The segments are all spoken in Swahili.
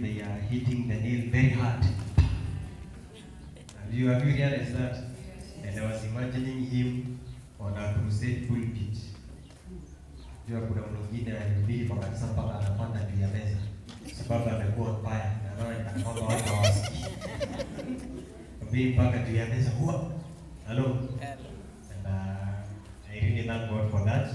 they are hitting the nail very hard. Have you, have you realized that? And I was imagining him on a crusade pulpit. Jua kuna mwingine alihubiri kwa kanisa mpaka anapanda juu ya meza sababu amekuwa mbaya na anaona kana kwamba watu hawasikii. Hubiri mpaka juu ya meza huwa hello and uh, I really thank God for that.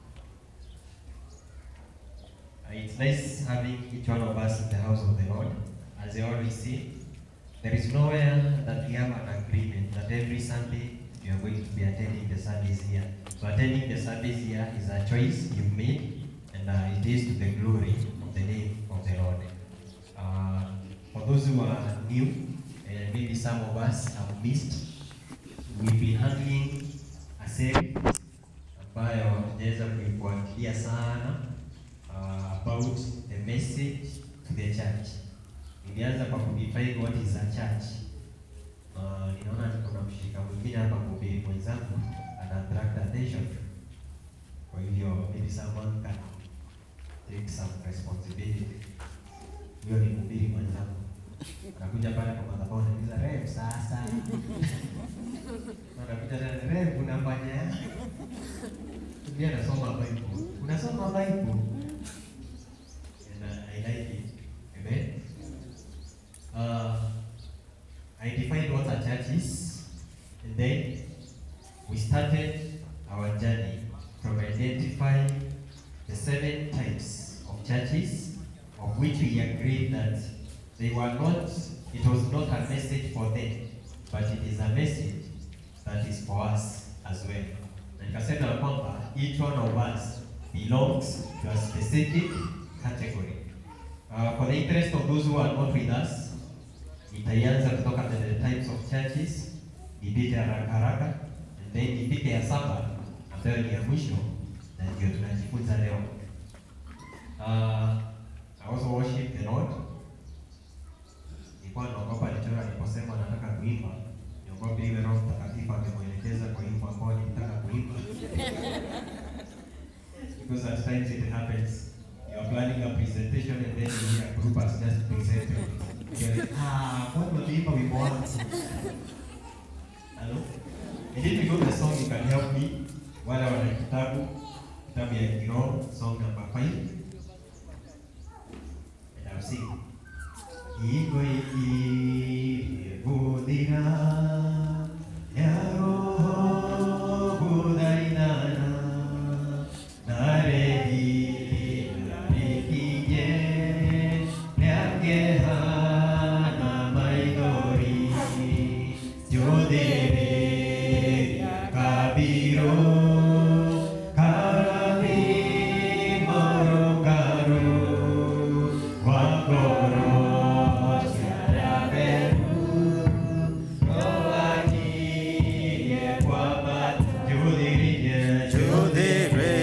Uh, It's nice having each one of us in the house of the Lord. As I always say, there is nowhere that we have an agreement that every Sunday you are going to be attending the service here. So attending the service here is a choice you've made, and uh, it is to the glory of the name of the Lord. Uh, for those who are new, and maybe some of us have missed, we've been handling a series ambayo hatujaweza kuifuatilia sana uh, about the message to the church. Nilianza kwa kudefine what is a church. Uh, ninaona kuna mshirika mwingine hapa mhubiri mwenzangu ana attract attention. Kwa hivyo maybe someone can take some responsibility. Huyo ni mhubiri mwenzangu. Anakuja pale kwa madhabahu anauliza rev sasa. Anakuja tena rev unafanya Pia nasoma Bible. Unasoma Bible? And I, I like it. Amen. Uh, I defined what a church is, and then we started our journey from identifying the seven types of churches, of which we agreed that they were not, it was not a message for them, but it is a message that is for us as well. Na nikasema ya kwamba each one of us belongs to a specific category. Uh, for the interest of those who are not with us, nitaianza kutoka the the types of churches, nipite haraka haraka, and then nipite ya saba ambayo ni ya mwisho na ndio tunajifunza leo. Uh, I also worship the Lord. Nilikuwa naogopa nichora niliposema nataka kuimba, niogope iwe Roho Mtakatifu amemwelekeza kwa wimbo ambao nilitaka kuimba. Because at times it happens. You are planning a presentation and then you hear a group has just presented. You're like, ah, what will be wimbo wangu? Hello? And if you know the song, you can help me. Wale wana kitabu, kitabu ya kiroho, song number five. And I'll sing. Iko ikihudhira ya roho kudhainana narehi narikije nyakehana maithori yodhere kabiro karami morongaro wangoro charaberu roakie kwamat yodhere Yodhere.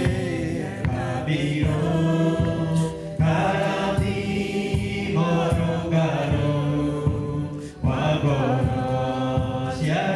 kabiro karami morongaro wangoro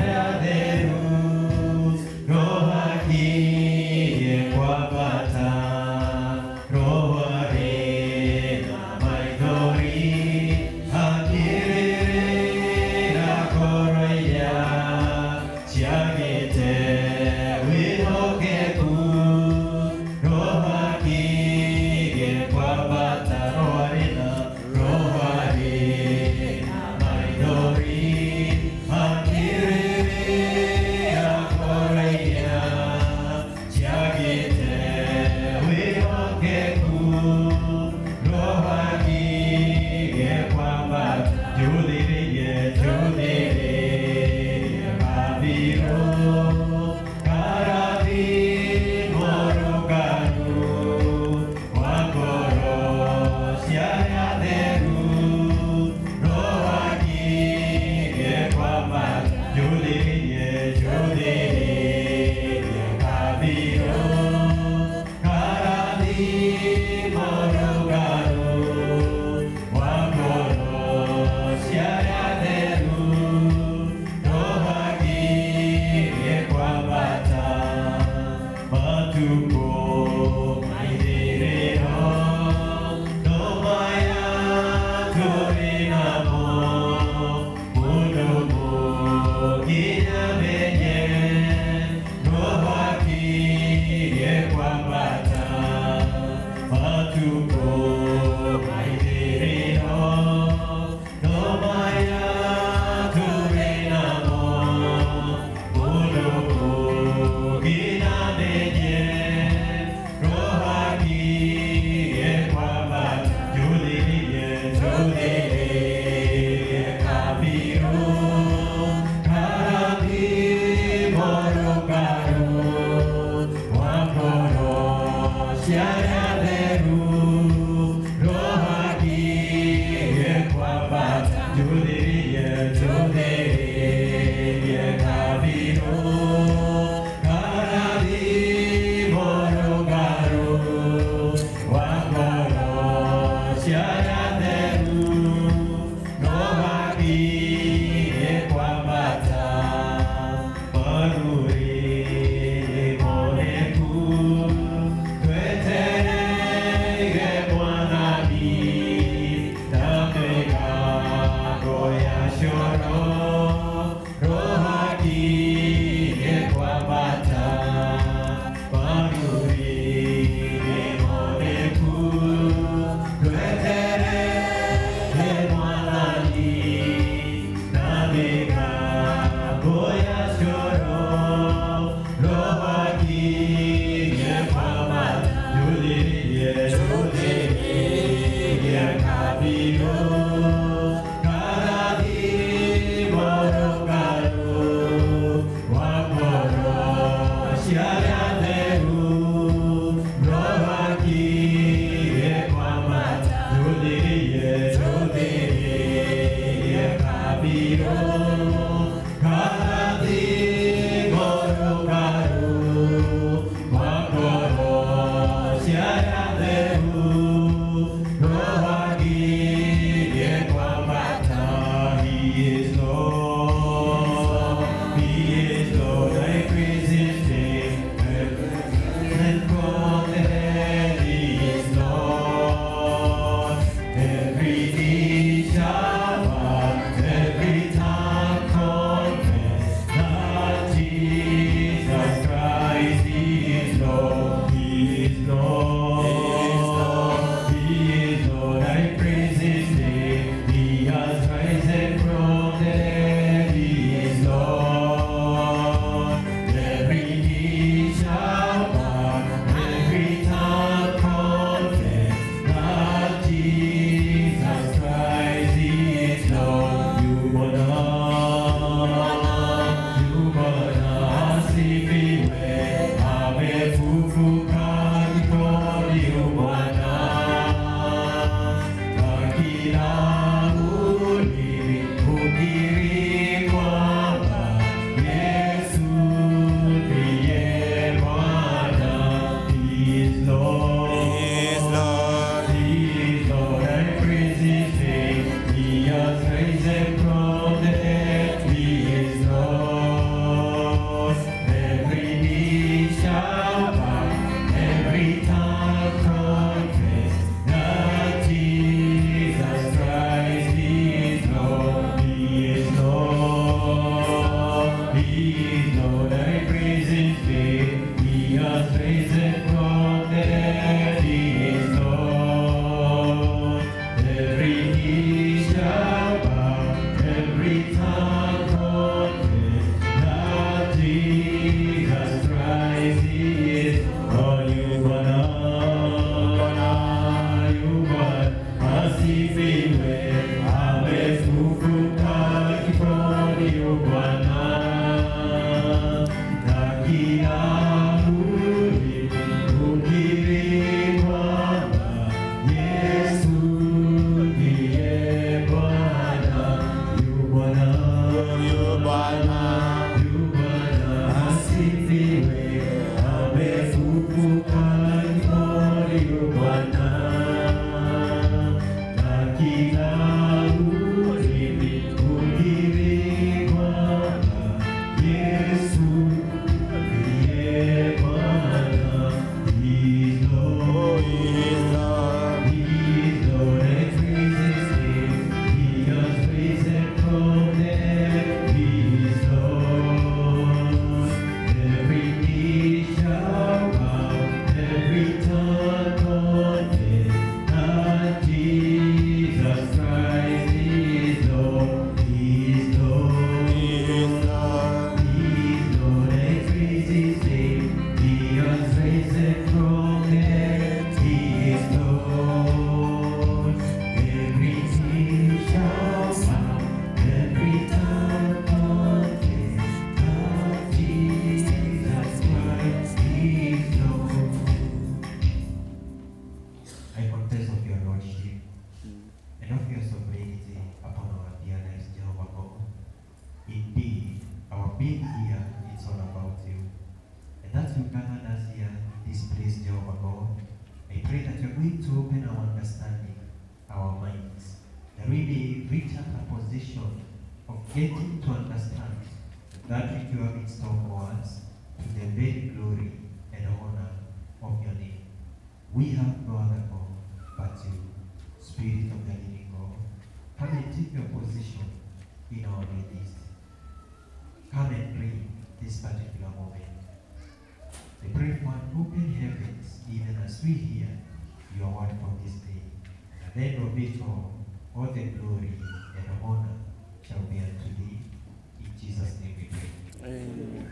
here, it's all about you. And that you gathered us here in this place, Jehovah God. I pray that you're going to open our understanding, our minds, that we may reach at a position of getting to understand that which you have in store for us to the very glory and honor of your name. We have no other God but you, Spirit of the living God. Come and take your position in our midst. Come and bring this particular moment. I pray for an open heavens, even as we hear your word from this day. At the end of it all, all the glory and honor shall be unto thee. In Jesus' name we pray.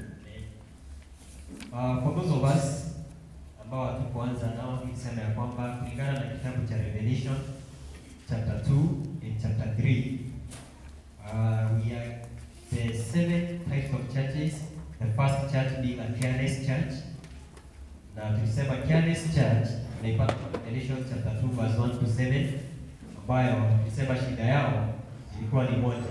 Uh, for those of us ambao hatukuanza nao, nisema ya kwamba kulingana na kitabu cha Revelation chapter 2 and chapter 3 uh, we are the seven types of churches. The first church being a careless church. Na tulisema careless church naipata kwa Revelation chapter 2 verse 1 to 7 ambayo tulisema shida yao ilikuwa ni moja.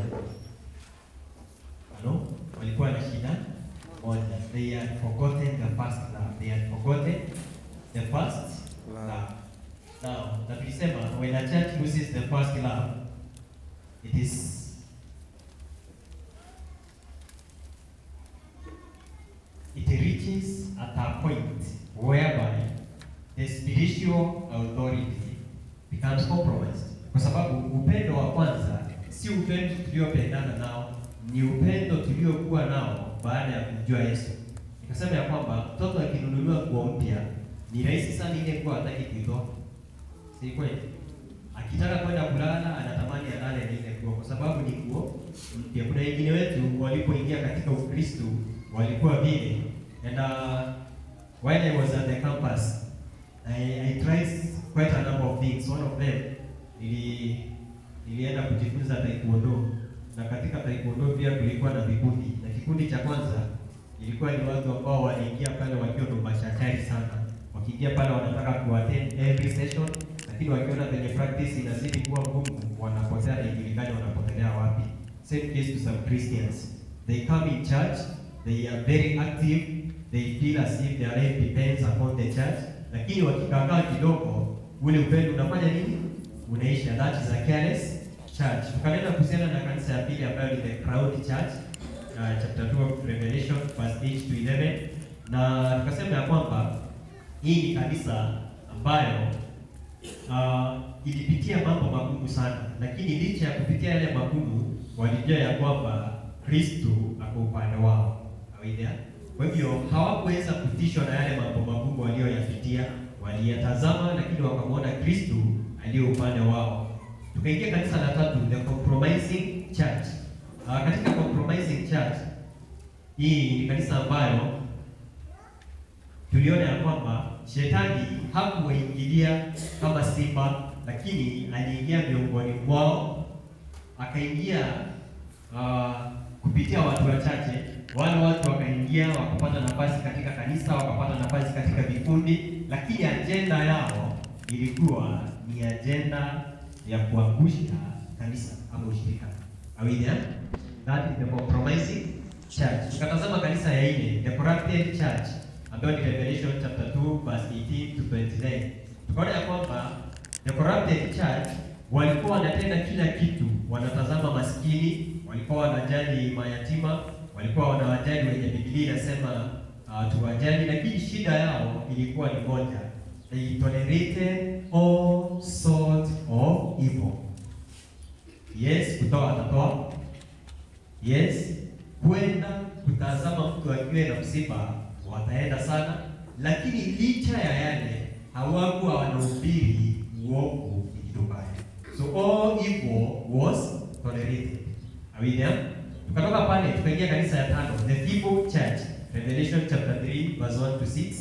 Ano? Walikuwa na shida moja. They had forgotten the first love. They had forgotten the first love. Now, na tulisema when a church loses the first love, it is it reaches at a point whereby the spiritual authority becomes compromised, kwa sababu upendo wa kwanza si upendo tuliopendana nao, ni upendo tuliokuwa nao baada ya kumjua Yesu. Nikasema ya kwamba mtoto akinunuliwa nguo mpya ni rahisi sana ile nguo hataki kuitoa, si kweli? Akitaka kwenda kulala anatamani alale na ile nguo kwa sababu ni nguo mpya. Kuna wengine wetu walipoingia katika Ukristo walikuwa vile and uh, while I was at the campus I, I tried quite a number of things. One of them nili nilienda kujifunza taekwondo na katika taekwondo pia kulikuwa na vikundi, na kikundi cha kwanza ilikuwa ni watu ambao waliingia pale wakiwa ndo mashachari sana, wakiingia pale wanataka kuattend every session, lakini wakiona kwenye practice inazidi kuwa ngumu, wanapotea na ijulikani wanapotelea wapi. Same case to some Christians, they come in church, they are very active, they feel as if their life depends upon the church, lakini wakikakaa kidogo, ule upendo unafanya nini? Unaisha. That is a careless church. Tukanena kuhusiana na kanisa ya pili ambayo ni the Crowd Church, uh, chapter 2 of Revelation verse 8 to 11, na tukasema ya kwamba hii ni kanisa ambayo uh, ilipitia mambo magumu sana, lakini licha ya kupitia yale magumu, walijua ya kwamba Kristo ako upande wao. Are we there? Kwa hivyo hawakuweza kutishwa na yale mambo magumu walioyapitia, waliyatazama, lakini wakamwona Kristo aliye upande wao. Tukaingia kanisa la tatu, the compromising church. Uh, katika compromising church hii ni kanisa ambayo tuliona ya kwamba shetani hakuwaingilia kama simba, lakini aliingia miongoni mwao, akaingia uh, kupitia watu wachache. Wale watu wakaingia wakapata nafasi katika kanisa, wakapata nafasi katika vikundi, lakini ajenda yao ilikuwa ni ajenda ya kuangusha kanisa ama ushirika. Are we there? That is the compromising church. Tukatazama kanisa ya nne, the corrupted church ambayo ni Revelation chapter 2 verse 18 to 29. Tukaona ya kwamba the corrupted church walikuwa wanatenda kila kitu, wanatazama maskini, walikuwa wanajali mayatima, walikuwa wanawajali wenye Biblia inasema uh, tuwajali, lakini shida yao ilikuwa ni moja, they tolerated all sorts of evil. Yes, kutoa atatoa. Yes, kwenda kutazama mtu akiwa na msiba wataenda sana, lakini licha ya yale hawakuwa wanahubiri uovu ni kitu mbaya. So all evil was tolerated. Are we there? Tukatoka pale tukaingia kanisa ya tano, the feeble church, Revelation chapter 3 verse 1 to 6.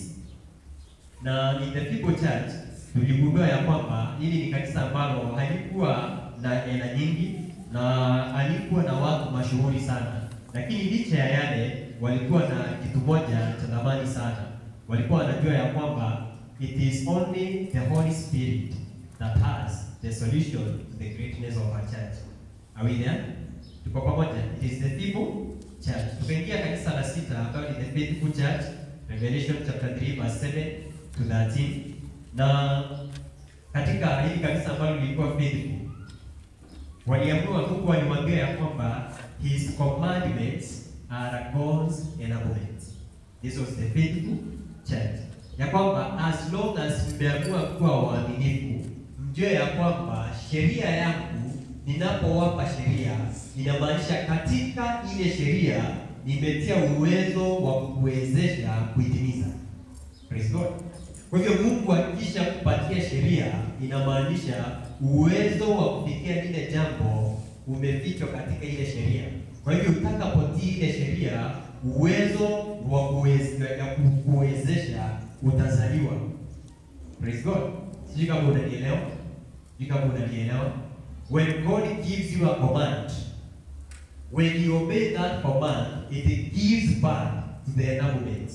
Na ni the feeble church tuligundua ya kwamba hili ni kanisa ambalo halikuwa na hela nyingi na halikuwa na watu mashuhuri sana, lakini licha ya yale walikuwa na kitu moja cha thamani sana. Walikuwa wanajua ya kwamba it is only the Holy Spirit that has the solution to the greatness of our church. Are we there? Tuko pamoja? It is the feeble church. Tukaingia kanisa la sita ambayo ni the faithful church, Revelation chapter 3 verse 7 to 13. Na katika hili kanisa ambalo lilikuwa faithful, waliamua Mungu alimwambia ya kwamba his commandments are God's enablement. This was the faithful church. Ya kwamba as long as mmeamua kuwa waaminifu, mjue ya kwamba sheria yangu ninapowapa sheria inamaanisha katika ile sheria nimetia uwezo wa kuwezesha kuitimiza. Praise God. Kwa hivyo Mungu akisha kupatia sheria inamaanisha uwezo wa kufikia lile jambo umefichwa katika ile sheria. Kwa hivyo utakapotii ile sheria, uwezo wa kuweze- ya kuwezesha utazaliwa. Praise God. Sijui kama unanielewa. Sijui kama unanielewa. When God gives you a command, when you obey that command, it gives birth to the enablement.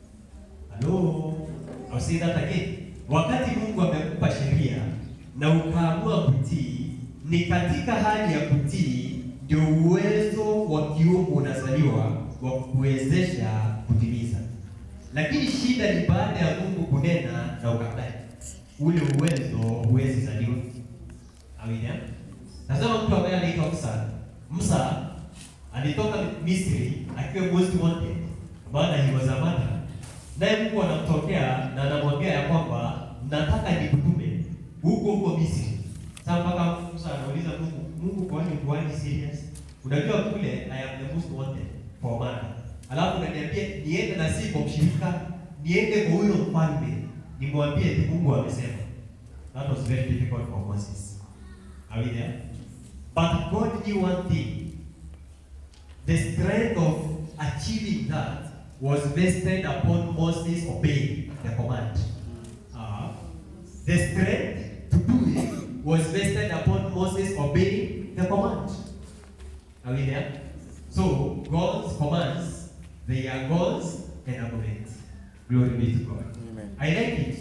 Hello? I'll say that again. Wakati Mungu amekupa sheria na ukaamua kutii, ni katika hali ya kutii ndio uwezo wa kiungu unazaliwa wa kukuwezesha kutimiza. Lakini shida ni baada ya Mungu kunena na ukatae, ule uwezo huwezi zaliwa. Amina. Nasema mtu ambaye anaitwa Musa. Musa alitoka Misri akiwa most wanted, maana he was a murderer. Naye Mungu anamtokea na anamwambia ya kwamba nataka nikutume huko huko Misri. Sasa mpaka Musa anauliza Mungu, Mungu kwani kwani serious? Unajua kule I am the most wanted for murder. Alafu unaniambia niende na si kwa mshirika, niende kwa huyo mfalme, nimwambie eti Mungu amesema. That was very difficult for Moses. Are we there? But God knew one thing. The strength of achieving that was vested upon Moses obeying the command. Uh, the strength to do it was vested upon Moses obeying the command. Are we there? So God's commands, they are God's enablement. Glory be to God. Amen. I like it.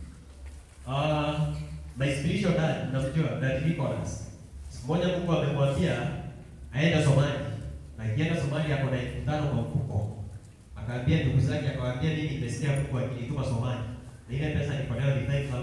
Uh, my spiritual dad, namjua dad Nicholas. Siku moja Mungu amemwambia aenda Somalia. Na akienda Somalia ako na elfu tano kwa mfuko. Akaambia ndugu zake akawaambia mimi nimesikia Mungu akinituma Somalia. Na ile pesa niko nayo ni 5000.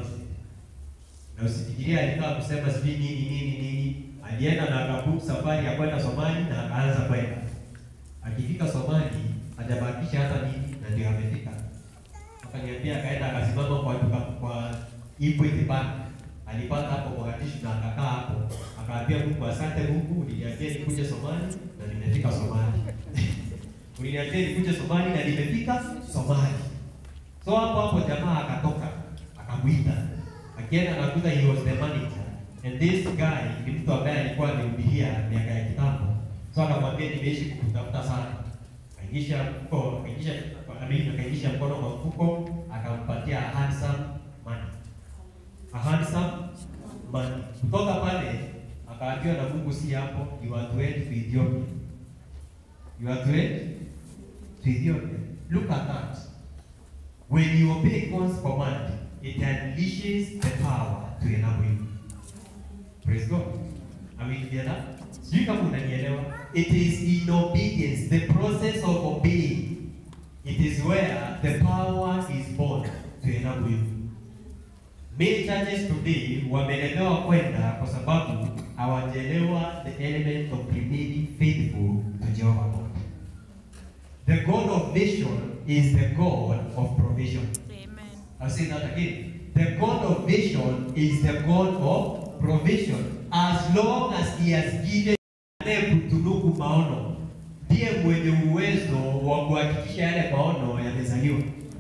Na usifikirie alikaa kusema sijui nini nini nini. Alienda na akabook safari ya kwenda Somalia na akaanza kwenda. Akifika Somalia hajabakisha hata nini na ndio amefika. Akaniambia akaenda akasimama kwa duka kwa Equity Bank. Alipata hapo Mogadishu na akakaa hapo. Akaambia Mungu asante Mungu, uliniambia nikuje Somali na nimefika Somali. uliniambia nikuje Somali na nimefika Somali. So hapo hapo jamaa akatoka, akamuita. Akienda akakuta he was the manager. And this guy ni mtu ambaye alikuwa amehubiria miaka ya kitambo. So akamwambia nimeishi kukutafuta sana. Akaingisha mfuko, akaingisha amini akaingisha mkono kwa mfuko, akampatia a handsome money. A handsome money. Kutoka pale akaambiwa na Mungu si hapo, you are to head to Ethiopia. You are to head to Ethiopia. Look at that. When you obey God's command, it unleashes the power to enable you. Praise God. Are we together? Sijui kama unanielewa. It is in obedience, the process of obeying. It is where the power is born to enable you. Many churches today wamelemewa kwenda kwa sababu hawajaelewa the element of remaining faithful to Jehovah God. The God of vision is the God of provision. Amen. I'll say that again. The God of vision is the God of provision. As long as He has given anayekutunuku maono, ndiye mwenye uwezo wa kuhakikisha yale maono yamezaliwa.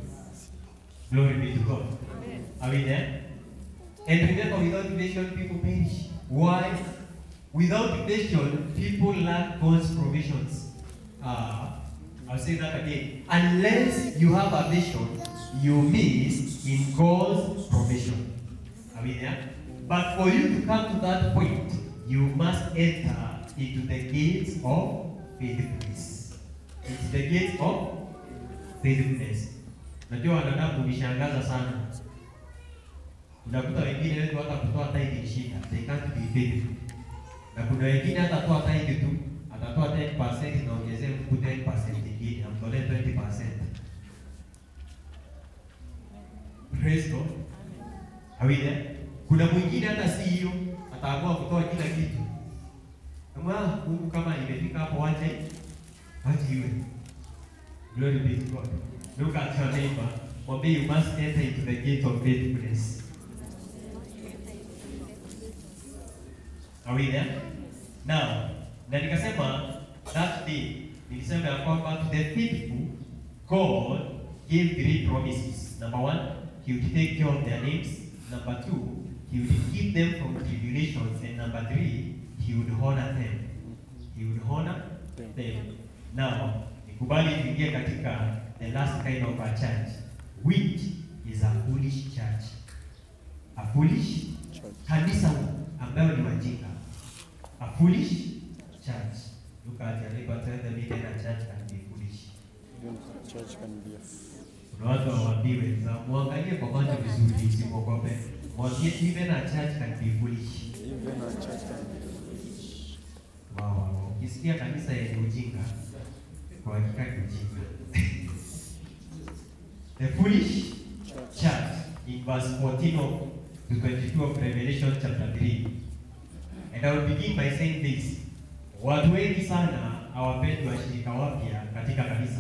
Glory be to God. Are we there? And remember, without vision, people perish. Why? Without vision, people lack God's provisions. Uh, I'll say that again. Unless you have a vision, you miss in God's provision. Are we there? But for you to come to that point, you must enter into the gates of faithfulness. Into the gates of faithfulness. Najua wanadamu nishangaza sana. Unakuta wengine wetu hata kutoa tithe ni shida. They can't be faithful. Na kuna wengine hata toa tithe tu utatoa 10% na ongezee mtu 10% nyingine, amtolee 20%. Praise God. Are we there? Kuna mwingine hata si hiyo, ataamua kutoa kila kitu. Kama Mungu kama imefika hapo wache wache iwe. Glory be to God. Look at your neighbor. Mwambie you must enter into the gate of faithfulness. Are we there? Now, na nikasema that day nilisema ya kwamba to the faithful God gave three promises. Number one, he would take care of their names. Number two, he would keep them from tribulations. And number three, he would honor them. He would honor them. Now, nikubali tuingie katika the last kind of a church, which is a foolish church. A foolish kanisa ambayo ni wajinga. A foolish church. Look at your neighbor, tell them even a church can be foolish. Even the church can be a f- Kuna watu hawaambiwi, na muangalie kwa macho vizuri usiogope. Mwambie even a church can be foolish. even a church can be Wow, wow, wow. Ukisikia kanisa yenye ujinga, kwa hakika ni ujinga. The foolish church. church in verse 14 of to 22 of Revelation chapter 3. And I will begin by saying this. Watu wengi sana hawapendi washirika wapya katika kanisa.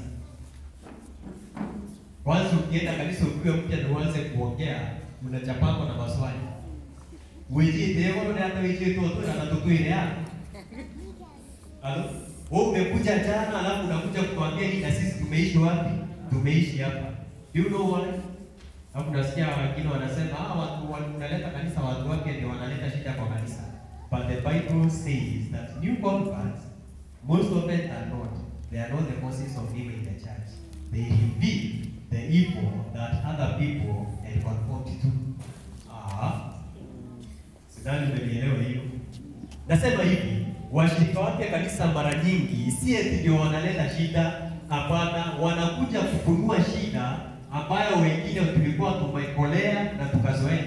Kwanza ukienda kanisa ukiwa mpya na uanze kuongea, unachapangwa na maswali. Wiji devo na hata wiji toto na natutwile ya. Halo? Wewe umekuja jana alafu unakuja kutuambia hii na sisi tumeishi wapi? Tumeishi hapa. Do you know why? Hapo nasikia wengine wanasema ah, watu wa- unaleta kanisa watu wake ndio wanaleta shida kwa kanisa. But the Bible says that new converts most often than not they are not the causes of evil in the church. They reveal the evil that other people had conformed to. Ah. Sidhani umenielewa hiyo. Nasema hivi, washirika wapya kanisa mara nyingi si eti ndio wanaleta shida, hapana, wanakuja kufunua shida ambayo wengine tulikuwa tumekolea na tukazoea.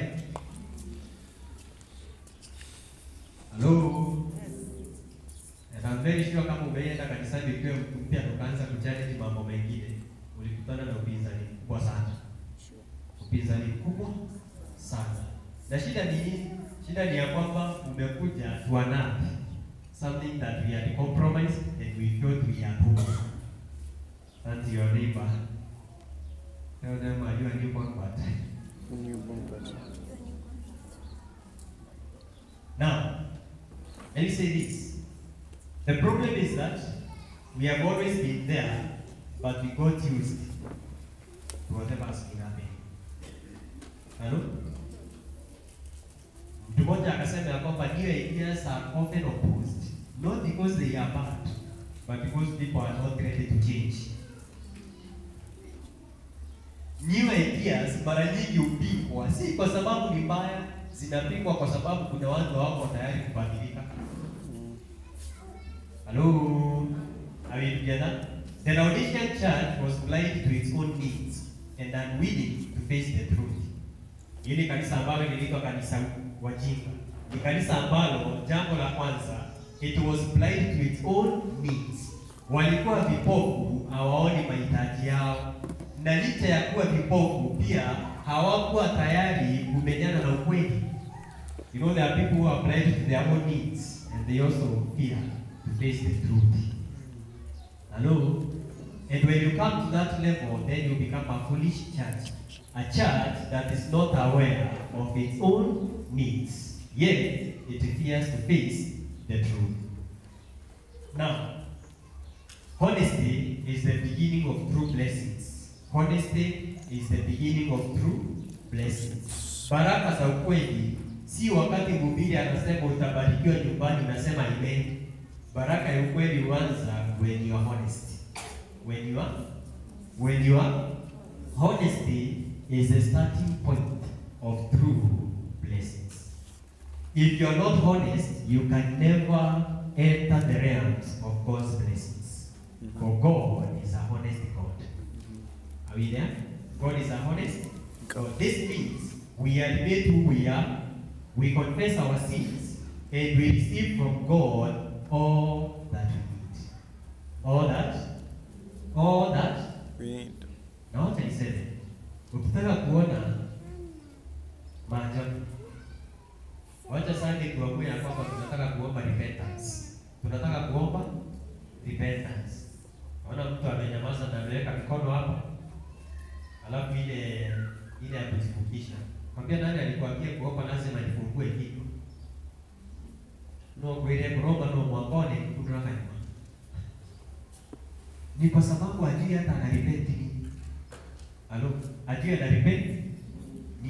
Hello. And I'm very sure kama umeenda kanisani ukiwa mtu mpya na ukaanza kuchallenge mambo mengine, ulikutana na upinzani mkubwa sana Sure. upinzani mkubwa sana. Na shida ni nini? Shida ni ya kwamba umekuja to another something that we had compromised and we thought we are home. And your neighbor, tell them are you a new convert? Newborn person. Now, let me say this. The problem is that we have always been there, but we got used to whatever has been happening. Hello? Mtu mmoja akasema ya kwamba new ideas are often opposed, not because they are bad, but because people are not ready to change. New ideas mara nyingi hupingwa, si kwa sababu ni mbaya, zinapingwa kwa sababu kuna watu hawako tayari kubadilika. Mm. Hello? Are we together? The Laodicean church was blind to its own needs and unwilling to face the truth. Hili kanisa ambalo liliitwa kanisa wajinga ni kanisa ambalo jambo la kwanza, it was blind to its own needs. Walikuwa vipofu, hawaoni mahitaji yao, na licha ya kuwa vipofu pia hawakuwa tayari kumenyana na ukweli. You know, there are people who are blind to their own needs and they also fear to face the truth. Hello? And when you come to that level, then you become a foolish church. A church that is not aware of its own needs, yet it fears to face the truth. Now, honesty is the beginning of true blessings. Honesty is the beginning of true blessings. Baraka za ukweli si wakati mhubiri anasema utabarikiwa nyumbani unasema amen. Baraka ya ukweli huanza when you are honest. When you are when you are honesty is the starting point of true blessings. If you are not honest, you can never enter the realms of God's blessings. For God is a honest God. Are we there? God is a honest God. This means we admit who we are, we confess our sins, and we receive from God all that we need. all that all that wind, na wacha niseme, ukitaka kuona maajabu, wacha Sunday tuamue ya kwamba tunataka kuomba repentance, tunataka kuomba repentance. Naona mtu amenyamaza na ameweka mikono hapa, alafu ile ile ya kujifukisha. Kwambia nani alikwambia kuomba lazima nifungue kitu no kwire kuromba no mwakone kutoka nyuma ni kwa sababu ajui hata anarepenti nini. Alo, ajui anarepenti nini.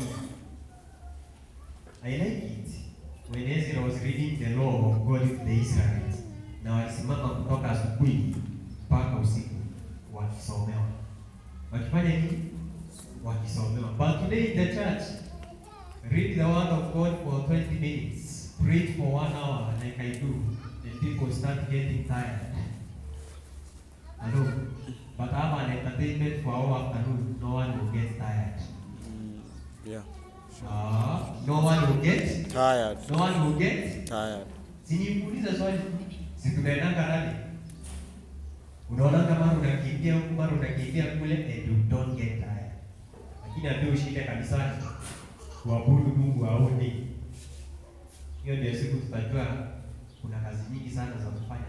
I like it when Ezra was reading the law of God to the Israelites, na walisimama kutoka asubuhi mpaka usiku wakisomewa. Wakifanya nini? Wakisomewa. But today in the church, read the word of God for 20 minutes, preach for one hour like I do, and people start getting tired. Hello. But I have an entertainment for our afternoon. No one will get tired. mm, yeah, Ah, no one will get. tired, No one will get. tired. Siniuliza swali. Si tunaendanga rally. Unaonanga mara unakimbia huku mara unakimbia kule and you don't get tired. Lakini ambia ushinde kanisani. Kuabudu Mungu aone. Hiyo ndio siku tutajua kuna kazi nyingi sana za kufanya.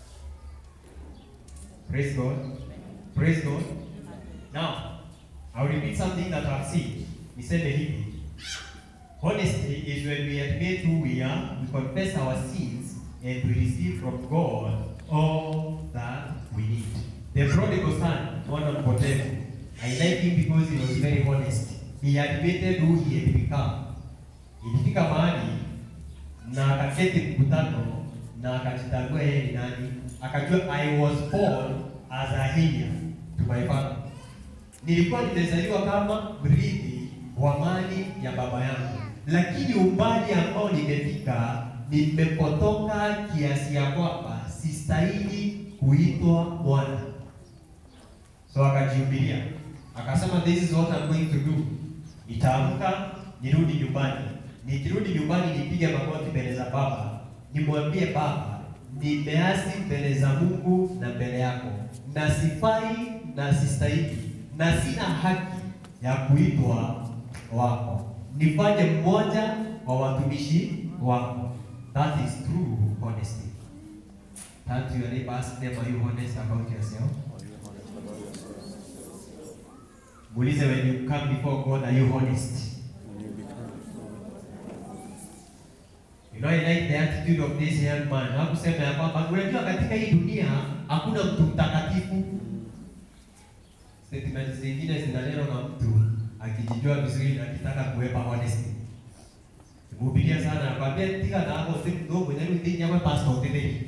Praise God. Praise God. Now, I'll repeat something that I've seen. Niseme hivi. Honesty is when we admit who we are, we confess our sins, and we receive from God all that we need. The prodigal son, mwana mpotevu, I like him because he was very honest. He admitted who he had become. Ilifika mahali na akaketi mkutano na akajitambua yeye ni nani, akajua I was born as a heir to my father. Nilikuwa nimezaliwa kama mrithi wa mali ya baba yangu, lakini umbali ambao nimefika, nimepotoka kiasi ya kwamba sistahili kuitwa mwana. So akajihubiria akasema, this is what I'm going to do. Nitaamka nirudi nyumbani, nikirudi nyumbani nipige magoti mbele za baba, nimwambie baba, nimeasi mbele za Mungu na mbele yako, na sifai na sistahili na sina haki ya kuitwa wako, nifanye mmoja wa watumishi wako. That is true honesty. Turn to your neighbor, ask them, are you honest about yourself? Are you honest about yourself? Muulize, when you come before God, are you honest? When you become You know, I like the attitude of this young man. Hakusema ya kwamba unajua katika hii dunia hakuna mtu mtakatifu. Statement zingine zinaneno na mtu akijijua vizuri na akitaka kuwepa honesty. Mhubiria sana akwambia tika na hapo si mdogo ndio ndio nyama pastor tele.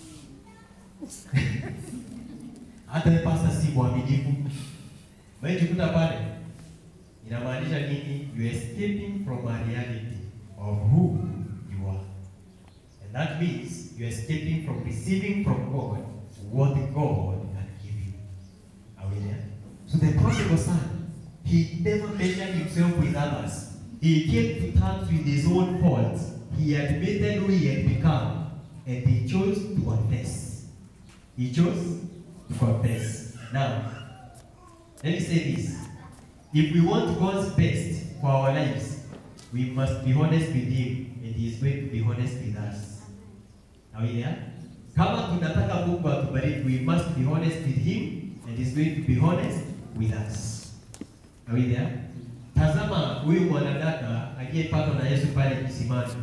Hata yeye pastor si mwaminifu. Wewe jikuta pale inamaanisha nini? You are escaping from a reality of who you are. And that means you are escaping from receiving from God what God can give you. Are we there? So the prodigal son, he never measured himself with others. He came to terms with his own faults. He admitted who he had become, and he chose to confess. He chose to confess. Now, let me say this. If we want God's best for our lives, we must be honest with Him, and He is going to be honest with us. Are we there? Kama tunataka Mungu atubariki, we must be honest with Him, and He's going to be honest with us. Are we there? Tazama huyu mwanadada aliyepatwa na Yesu pale kisimani.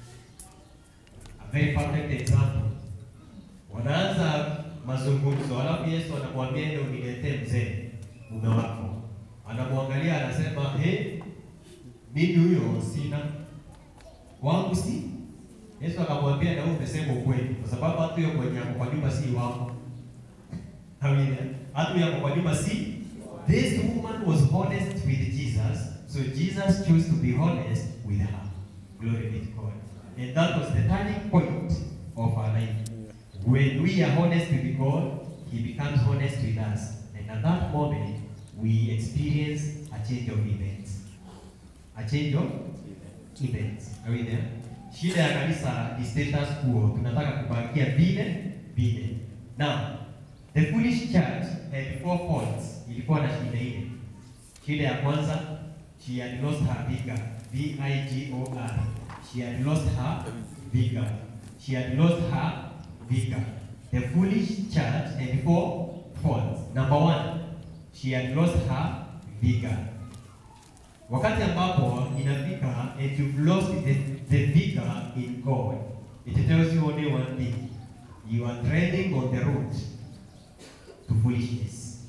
A very perfect example. Wanaanza mazungumzo, alafu Yesu anamwambia ende uniletee mzee mume wako. Anamwangalia anasema, he, mimi huyo sina wangu si. Yesu akamwambia, na wewe umesema ukweli, kwa sababu hata huyo mwenye ako kwa nyumba si wako. Amina. Hata huyo ako kwa nyumba si. This woman was honest with Jesus, so Jesus chose to be honest with her. Glory be to God. And that was the turning point of her life. When we are honest with God, He becomes honest with us. And at that moment, we experience a change of events. A change of events. Are we there? Shida ya kanisa ni status quo. Tunataka kubakia vile vile. Now, The foolish church had four faults. Ilikuwa na shida ile. Shida ya kwanza, she had lost her vigor. V I G O R. She had lost her vigor. She had lost her vigor. The foolish church had four faults. Number one, she had lost her vigor. Wakati ambapo inafika and you've lost the, the vigor in God, it tells you only one thing. You are treading on the road to foolishness.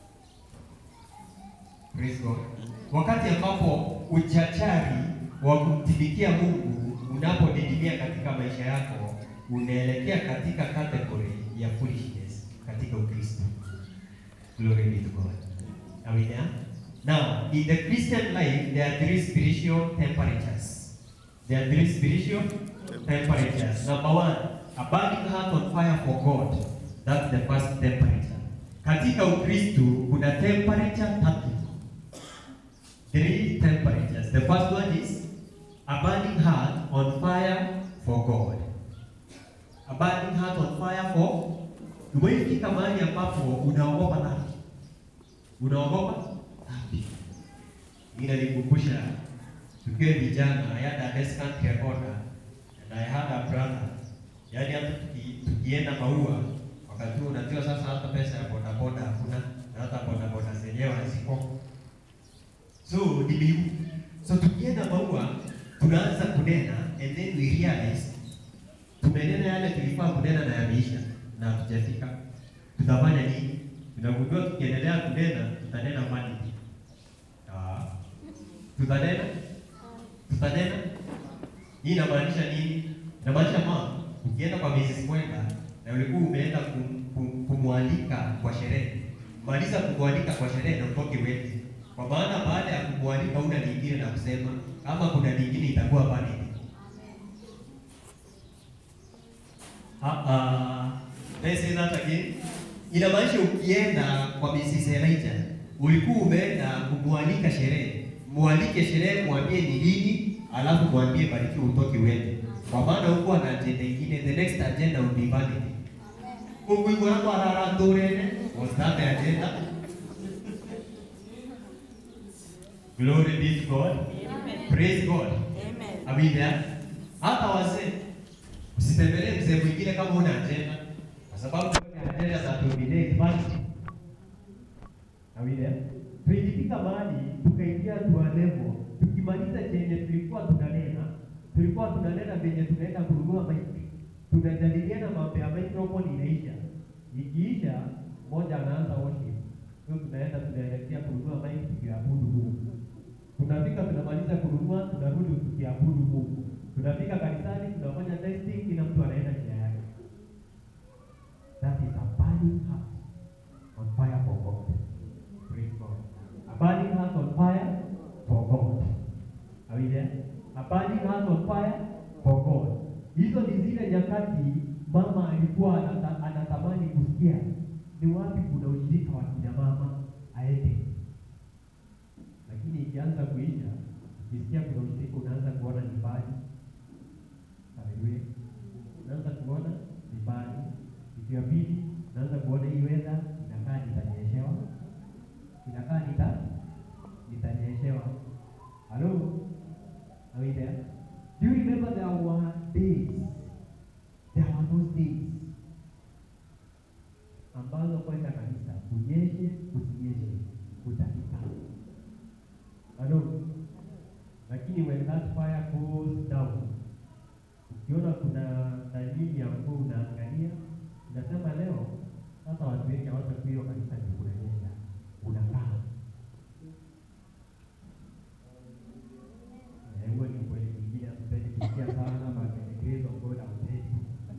Praise God. Wakati ambapo uchachari wa kumtumikia Mungu unapodidimia katika maisha yako, unaelekea katika category ya foolishness katika Ukristo. Glory be to God. Are we there? Now, in the Christian life, there are three spiritual temperatures. There are three spiritual temperatures. Number one, a burning heart on fire for God. That's the first temperature. Katika Ukristo kuna temperature tatu. Three temperatures. The first one is a burning heart on fire for God. A burning heart on fire for Umefika mahali ambapo unaogopa dhambi. Unaogopa dhambi. Inanikumbusha tukiwa vijana, I had a descant recorder and I had a brother. Yaani hata tuki, tukienda maua wakati huo unajua sasa hata pesa ya bodaboda hakuna na hata bodaboda zenyewe haziko. So nili so tukienda maua tunaanza kunena and then we realize tumenena yale tulifaa kunena na yameisha na hatujafika. Tutafanya nini? Tunagundua tukiendelea kunena tutanena vanity. Ah. Tutanena? Tutanena? Hii inamaanisha nini? Inamaanisha mama, ukienda kwa Mrs. Mwenda na ulikuwa umeenda kum, kum, kumwalika kwa sherehe, maliza kumwalika kwa sherehe na utoke wende, kwa maana baada ya kumwalika una lingine na kusema, kama kuna lingine itakuwa vanity. Ah, ah. Let's say that again. Inamaanisha ukienda kwa Mrs. Elijah, ulikuwa umeenda kumwalika sherehe, mwalike sherehe, mwambie ni lini, alafu mwambie barikiwa utoke uende, kwa maana huko na agenda ingine, the next agenda will be vanity. Mungu yuko hapo arara torene, was that the agenda? Glory be to God. Praise God. Amina. Hata wazee usitembelee mzee mwingine kama una agenda, kwa sababu agenda za dominate vanity. Amina. Tulijifika mahali tukaingia tuwa level, tukimaliza chenye tulikuwa tunanena, tulikuwa tunanena venye tunaenda kununua maiki, tunajadiliana mambo ya microphone inaisha, ikiisha mmoja anaanza worship, so tunaenda tunaelekea kununua maiki tukiabudu Mungu. Tunafika tunamaliza kununua, tunarudi tukiabudu Mungu. Tunafika kanisani, tunafanya testing, kila mtu anaenda njia yake. That is a burning heart on fire for God. Praise God. A burning heart on fire for God. Are we there? A burning heart on fire for God. Hizo ni zile nyakati mama alikuwa anata, anatamani kusikia ni wapi kuna ushirika wa kina mama aende, lakini ikianza kuisha, ukisikia kuna ushirika unaanza kuona ni mbali. Haleluya, unaanza kuona ni mbali. Siku ya pili unaanza kuona hii weather inakaa nitanyeshewa, inakaa nita nitanyeshewa. Hello, are we there? Do you remember there were days, there were those days ambazo kwenda kanisa kunyeshe kusinyeshe utafika. Hello, lakini when that fire goes down, ukiona kuna dalili ya mvua unaangalia, unasema leo sasa watu wengi hawatakuwa hiyo kanisa ni kunanyesha, unakaa Eh, huo ni ukweli mwingine, hatupendi kusikia sana, but the grace of God haupendi.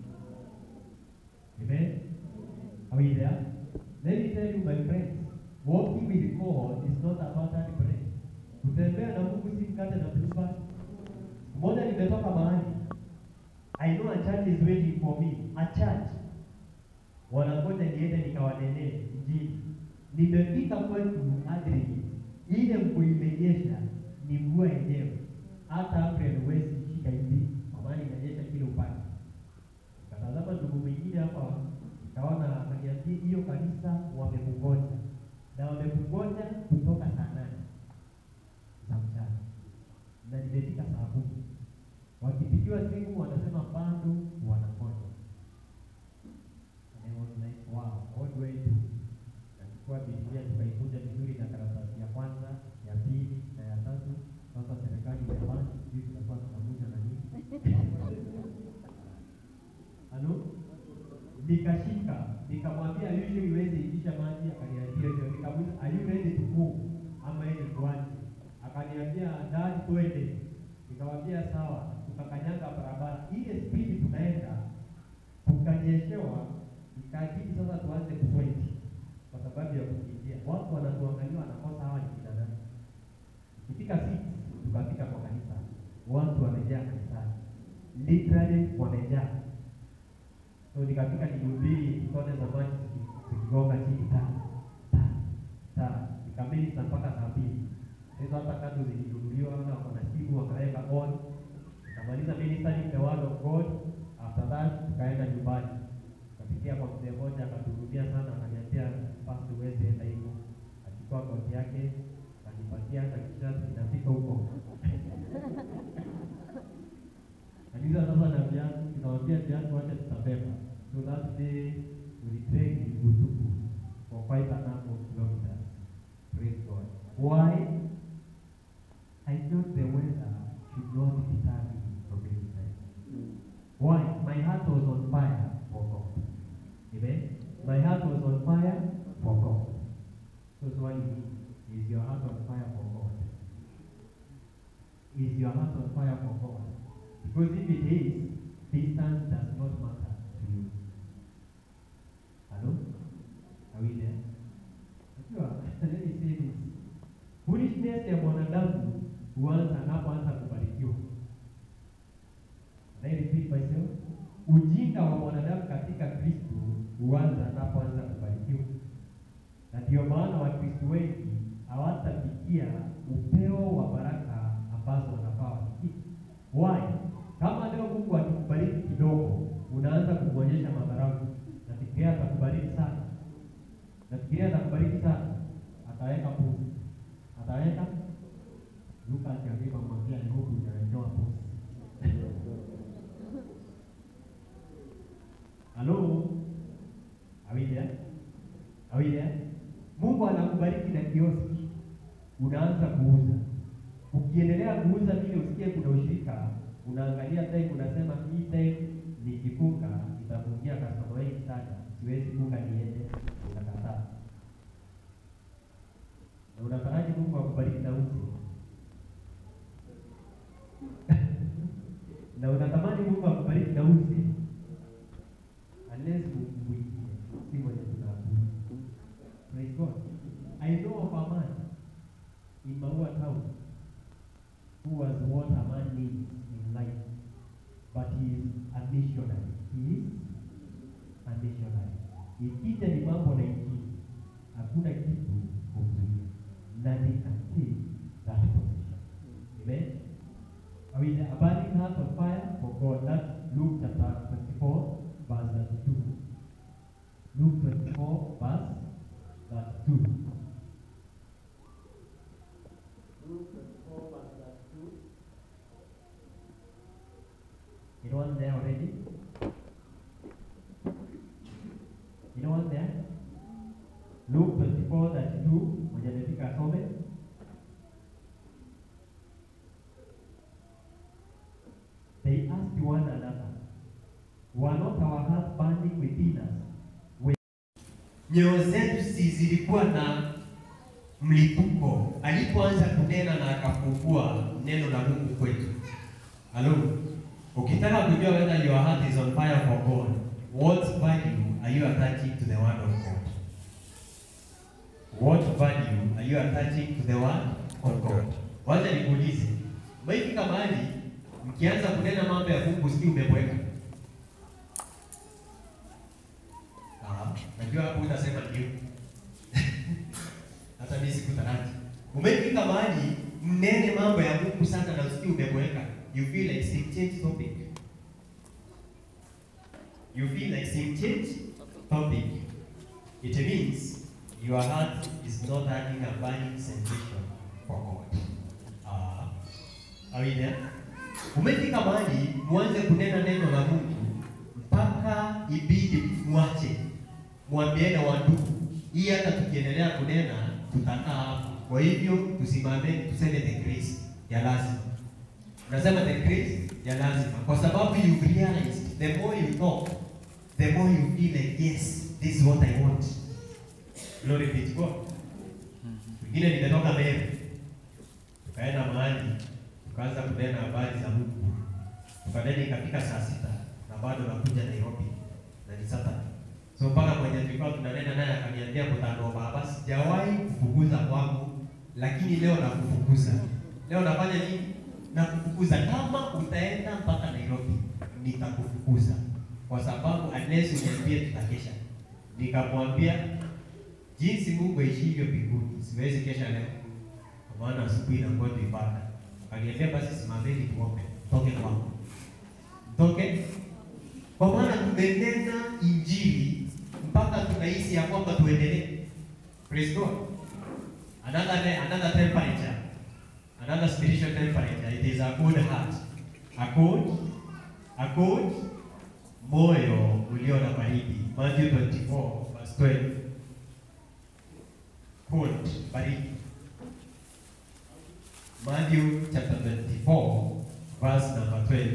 Amen. Are we there? Let me tell you, my friends, walking with God is not about that bread. Kutembea na Mungu si mkate na blueband. Mmoja nimetoka mahali. I know a church is waiting for me. A church. Wanangoja niende nikawanenee Injili. Nimefika kwetu Adrian. Ile mvua imenyesha ni mvua yenyewe. Hata April huwezi shika hivi. Kwa maana inanyesha kila upande. Katazama ndugu mwingine hapa nikaona akaniambia hiyo kanisa wamekungoja na wamekungoja kutoka saa nane za mchana na nimefika saa kumi wakipigiwa simu wanasema bado wanangoja And I was like, wow, what do I do? Nachukua Biblia tukaikunja vizuri na karatasi ya kwanza, ya pili na ya tatu. Sasa serikali imepanda, sijui tutakuwa tunakuja na nini. Halo? Nikashika, nikamwambia usually iweze itisha maji, akaniambia hivyo. Nikamuuliza, are you ready to move? Ama ile tuache? Akaniambia, dad, twende. Nikamwambia sawa, tukakanyanga barabara. Ile spidi tunaenda, tukanyeshewa, ikabidi sasa tuanze kusweti kwa sababu ya kukimbia. Watu wanatuangalia wanakosa hawa ni kina nani. Ikifika six tukafika kwa kanisa, watu wamejaa kanisani, literally wamejaa. So nikafika nihubiri tone za maji ziki- zikigonga chini ta ta ta, nikamilisa mpaka saa mbili. Hizo hata kando zilinunuliwa na wako na simu wakaweka on. Nikamaliza ministering the word of God. After that tukaenda nyumbani kapitia kwa mzee mmoja akatuhudumia sana, akaniambia basi uweze enda hivyo. Achukua koti yake akanipatia na kisha inafika huko Kanisa sasa na viatu, tunawambia viatu wacha tutabeba. So that day we trained in Butuku for quite a number of kilometers. Praise God. Why? I thought the weather should not deter me from ministry. Why? My heart was on fire for God. Amen. My heart was on fire for God. So swali ni, is your heart on fire for God? Is your heart on fire for God? Because if it is, distance does not matter to you. Hello? Are we there? Unajua, let me say this. Foolishness ya mwanadamu huanza anapoanza kubarikiwa. Can I repeat myself? Ujinga wa mwanadamu katika Kristo huanza anapoanza kubarikiwa, na ndio maana Wakristo wengi hawatafikia upeo wa baraka ambazo wanafaa wafikie. Why? Kama leo Mungu akikubariki kidogo, unaanza kumwonyesha madharau, nafikiria atakubariki sana, nafikiria atakubariki sana, ataweka pusi, ataweka Luka akiambia mwambia ni huku utawekewa pusi. Halo? Are we there? Are we there? Mungu anakubariki na kioski, unaanza kuuza. Ukiendelea kuuza vile usikie kuna ushirika, unaangalia time, unasema hii time nikifunga nitafungia customer wengi sana, siwezi funga niende, unakataa. Na unataraji Mungu akubariki na uzi na unatamani Mungu akubariki na uzi unless Mungu mwingine si mwenye tunaabudu. Praise God. I know of a man in Maua town who was what a man needs in life, but he is a missionary. He is a missionary. Ikija ni mambo na injili, hakuna kitu kumzuia. Nothing can take that position. Amen. Are we there? Burning heart of fire for God. That's Luke chapter 24, verse 32. Luke 24, verse 32. Luke 24, verse 32. Anyone there already? Anyone there? Luke 24, 32. Mwenye amefika asome. They asked one another, Were not our hearts burning within us nyoyo zetu si zilikuwa na mlipuko alipoanza kunena na akafungua neno la Mungu kwetu. Halo, ukitaka kujua whether your heart is on fire for God, what value are you attaching to the word of God? What value are you attaching to the word of God? Wacha nikuulize, maifika mahali mkianza kunena mambo ya Mungu, si umebweka? Ah, najua hapo utasema ndio. Hata mimi sikutaraji. Umefika mahali mnene mambo ya Mungu sana na usikii umeboeka. You feel like sim change topic. You feel like sim change topic, it means your heart is not having a burning sensation for God. Uh, are we there? Umefika mahali muanze kunena neno la Mungu mpaka ibidi mwache mwambie na wandugu, hii hata tukiendelea kunena tutakaa hapa. Kwa hivyo tusimame tuseme the grace ya lazima. Unasema the grace ya lazima kwa sababu you realize the more you talk the more you feel like yes this is what I want. Glory be to God. Wengine nimetoka Meru tukaenda mahali tukaanza kunena habari za Mungu, tukanena ikafika saa sita na bado nakuja Nairobi na ni Saturday. So mpaka mwenye tulikuwa tunanena naye akaniambia mtano baba, sijawahi kufukuza kwangu, lakini leo nakufukuza. Leo nafanya nini? Nakufukuza. Kama utaenda mpaka Nairobi, nitakufukuza kwa sababu unless uniambie tutakesha. Nikamwambia jinsi Mungu aishivyo mbinguni, siwezi kesha leo, kwa maana asubuhi inakuwa tu ibada. Akaniambia basi simameni tuombe, toke kwangu, toke kwa maana tumenena injili mpaka tunahisi ya kwamba tuendelee. Praise God. Another ne- another temperature, another spiritual temperature. It is a good heart, a good, a good moyo ulio na baridi. Matthew 24 verse 12. Good, baridi. Matthew chapter 24 verse number 12.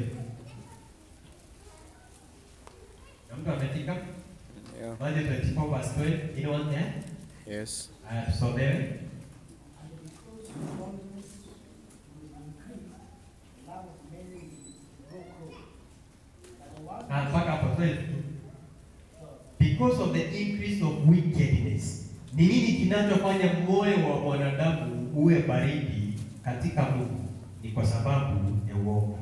Na mtu amefika? Yeah. Matthew 24 verse 12. Anyone there? Yes. Haya tusomewe. Ah, mpaka hapo 12. Because of the increase of wickedness. Ni nini kinachofanya moyo wa mwanadamu uwe baridi katika Mungu? Ni kwa sababu ya uovu.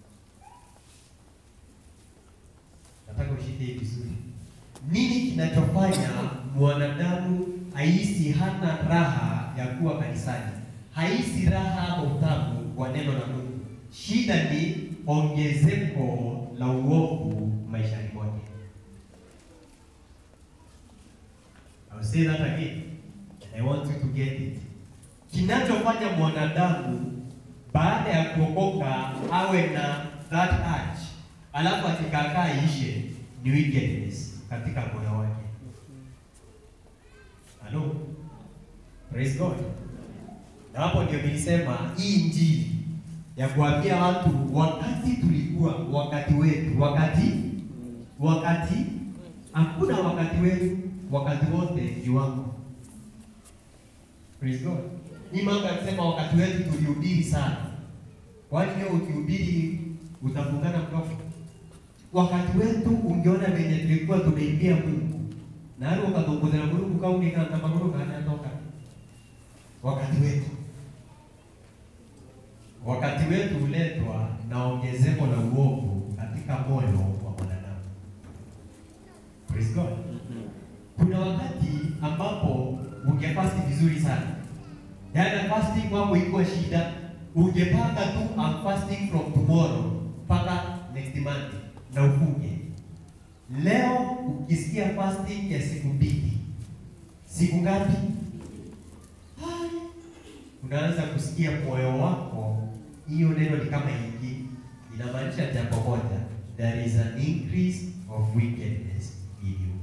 Nataka ushike hii vizuri. Nini kinachofanya mwanadamu ahisi hana raha ya kuwa kanisani, haisi raha ama utamu wa neno la Mungu? Shida ni ongezeko la uovu maishani mwake. I'll say that again. I want you to get it. Kinachofanya mwanadamu baada ya kuokoka awe na that urge, alafu akikakaa ishe ni wickedness katika moyo wake. Hello? Praise God. Na hapo ndio nilisema hii injili ya kuambia watu wakati tulikuwa wakati wetu, wakati wakati hakuna wakati wetu, wakati wote ni wako. Praise God. Hii mambo ya kusema wakati wetu tulihubiri sana, kwani leo ukihubiri utafungana mdomo? Wakati wetu ungeona venye tulikuwa tunaimbia Mungu na hali ukazungumzia Mungu kauni kana maguru kana toka. Wakati wetu wakati wetu huletwa na ongezeko la uovu katika moyo wa mwanadamu. Praise God. Kuna wakati ambapo ungefasti vizuri sana, yaani fasting kwako iko shida, ungepanga tu I'm fasting from tomorrow mpaka next Monday na ufunge. Leo ukisikia fasting ya siku mbili, siku ngapi? Hai, unaanza kusikia moyo wako, hiyo neno ni kama hiki, inamaanisha jambo moja, there is an increase of wickedness in you.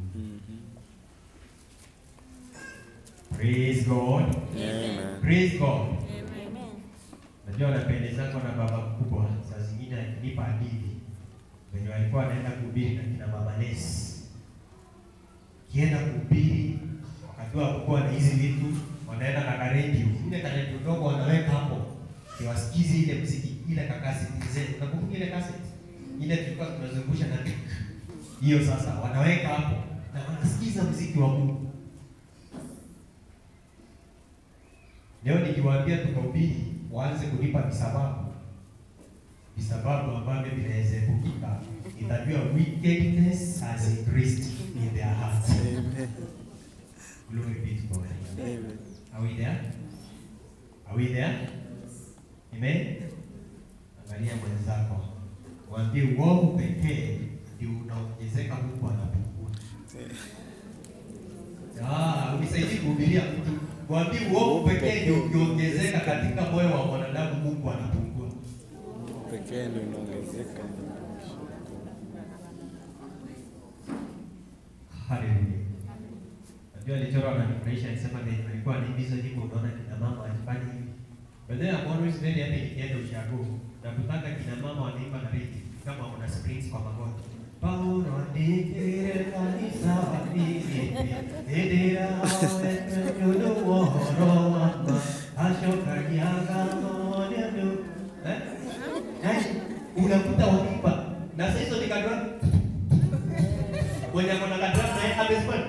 Praise God. Amen. Praise God. Najua napendezako na baba mkubwa, saa zingine akinipa hadithi venye walikuwa wanaenda kuhubiri na kina baba Nesi. Kienda kuhubiri wakati wa kukuwa na hizi vitu, wanaenda na karedio, ile karedio ndogo wanaweka hapo, kiwasikizi ile mziki, ile kakaseti zetu. Unakumbuka ile kaseti ile tulikuwa tunazungusha na mic. hiyo, sasa wanaweka hapo na wanasikiza mziki wa Mungu. Leo nikiwaambia tukahubiri, waanze kunipa visababu visababu ambavyo vinaweza epukika, itajua wickedness has increased in their hearts. Amen. Glory be to God. Amen. Are we there? Are we there? Amen. Angalia mwenzako, mwambie uovu pekee ndio unaongezeka, Mungu anapungua. Ah, unisaidie kuhubiria mtu. Mwambie uovu pekee ndio ukiongezeka katika moyo wa mwanadamu, Mungu anapungua. Pekee ndio inaongezeka. Haleluya. Najua alichora ananifurahisha alisema ni alikuwa anaimbiza nyimbo unaona kina mama akifanya hivi. But then I'm always very happy nikienda ushago. Na kutaka kina mama wanaimba na rhythm kama wana springs kwa magoti. Paulo andikire kanisa wanini Edera wetu yudu woro mama Ashoka nyaga monenu Eh? Yaani, unakuta wakipa na sasa hizo ni kadra mwenye akona kadra naye amesimama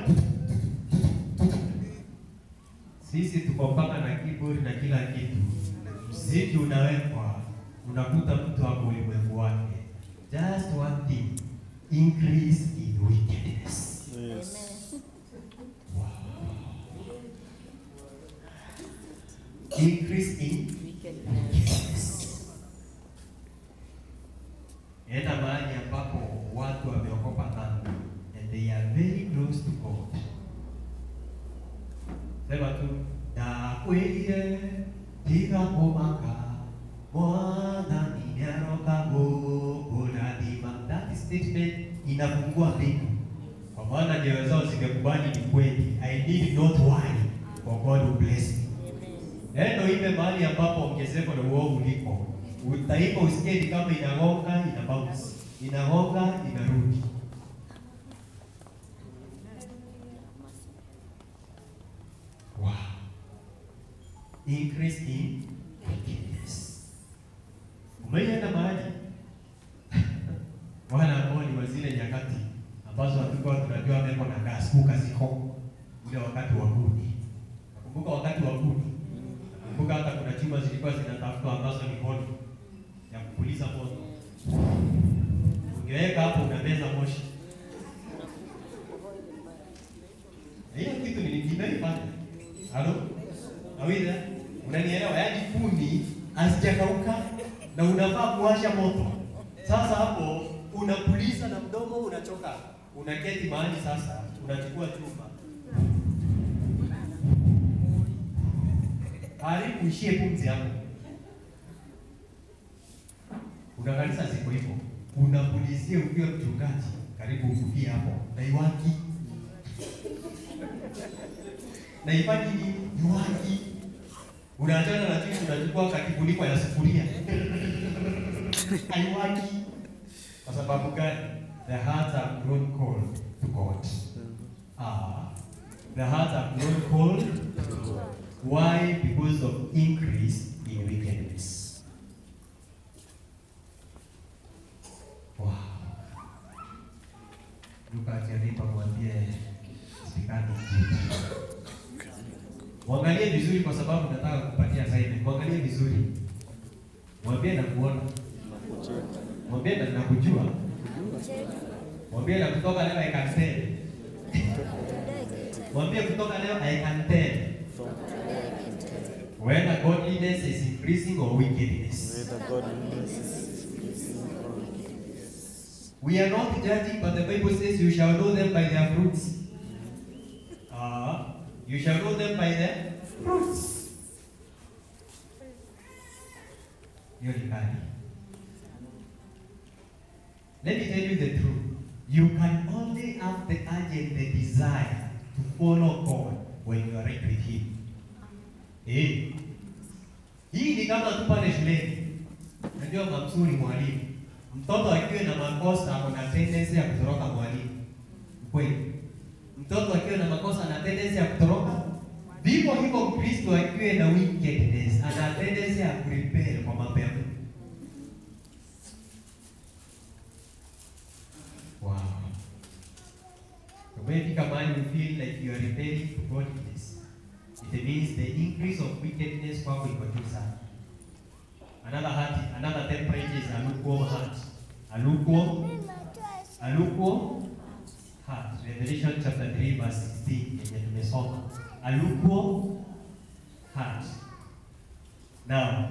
sisi tuko mpaka na keyboard na kila kitu. Mziki unawekwa, unakuta mtu hapo ulimwengu wake. Just one thing, increase in wickedness. Yes. Increase in wickedness. Enda mahali ambapo watu wameokopa dhambi and they are very close to God. Sema tu ndakwĩrire tiga kũmaka mwathani nĩaroka gũkũrathima. That statement inafungua mbingu, kwa maana nyoyo zao zimekubali ni kweli. I need not worry for God will bless me. Neno ipe mahali ambapo ongezeko la uovu liko, utaimba usikie ni kama inagonga ina bounce, inagonga inarudi. Wow. Increase in wickedness. Umeenda mahali wala ambao ni wa zile nyakati ambazo hatukuwa tunajua meko na gas kuka ziko ule wakati wa kuni. Nakumbuka wakati wa kuni. Nakumbuka hata kuna chuma zilikuwa zinatafutwa ambazo ni moto ya kupuliza moto. Ungeweka hapo unameza moshi. Na Hiyo kitu ni nimeifanya. Halo? Awida, unanielewa? Yaani kuni hazijakauka na unafaa kuwasha moto. Sasa hapo unapuliza na mdomo unachoka. Unaketi mahali sasa, unachukua chuma. Karibu ishie pumzi yako. Kuna kanisa ziko hivyo. Unapulizia ukiwa mchungaji, karibu ufukie hapo. Na iwaki. Na ifanye nini? Iwaki. Unaachana na chini unachukua kakifuniko ya sufuria. Haiwaki. Kwa sababu gani? The hearts have grown cold to God. Ah, the hearts have grown cold to God. Why? Because of increase in wickedness. Wow. Luka akilipa mwambie sikani Mwangalie vizuri kwa sababu nataka kupatia assignment. Mwangalie vizuri. Mwambie na kuona. Mwambie na nakujua. Mwambie na kutoka leo I can tell. Mwambie kutoka leo I can tell. Whether godliness is increasing or wickedness. Whether godliness is increasing or wickedness. We are not judging, but the Bible says you shall know them by their fruits. Ah, you shall know them by their fruits. Hiyo ni kali. Let me tell you the truth. You can only have the urge and the desire to follow God when you are right with Him. Eh. Hii ni kama tu pale shuleni. Najua mamsuri mwalimu. Mtoto akiwa na makosa ako na tendency ya kutoroka mwalimu. Kweli. Mtoto akiwa na makosa ana tendency ya kutoroka. Vivyo hivyo Mkristo akiwa na wickedness ana tendency ya kurepel kwa mambo ya Mungu. Wow. Umefika mahali you feel like you are rebelling to godliness. It means the increase of wickedness kwako iko juu sana. Another heart, another temperature is a lukewarm heart. A lukewarm, a lukewarm heart. Revelation chapter 3 verse 16 yenye tumesoma. A lukewarm heart. Now,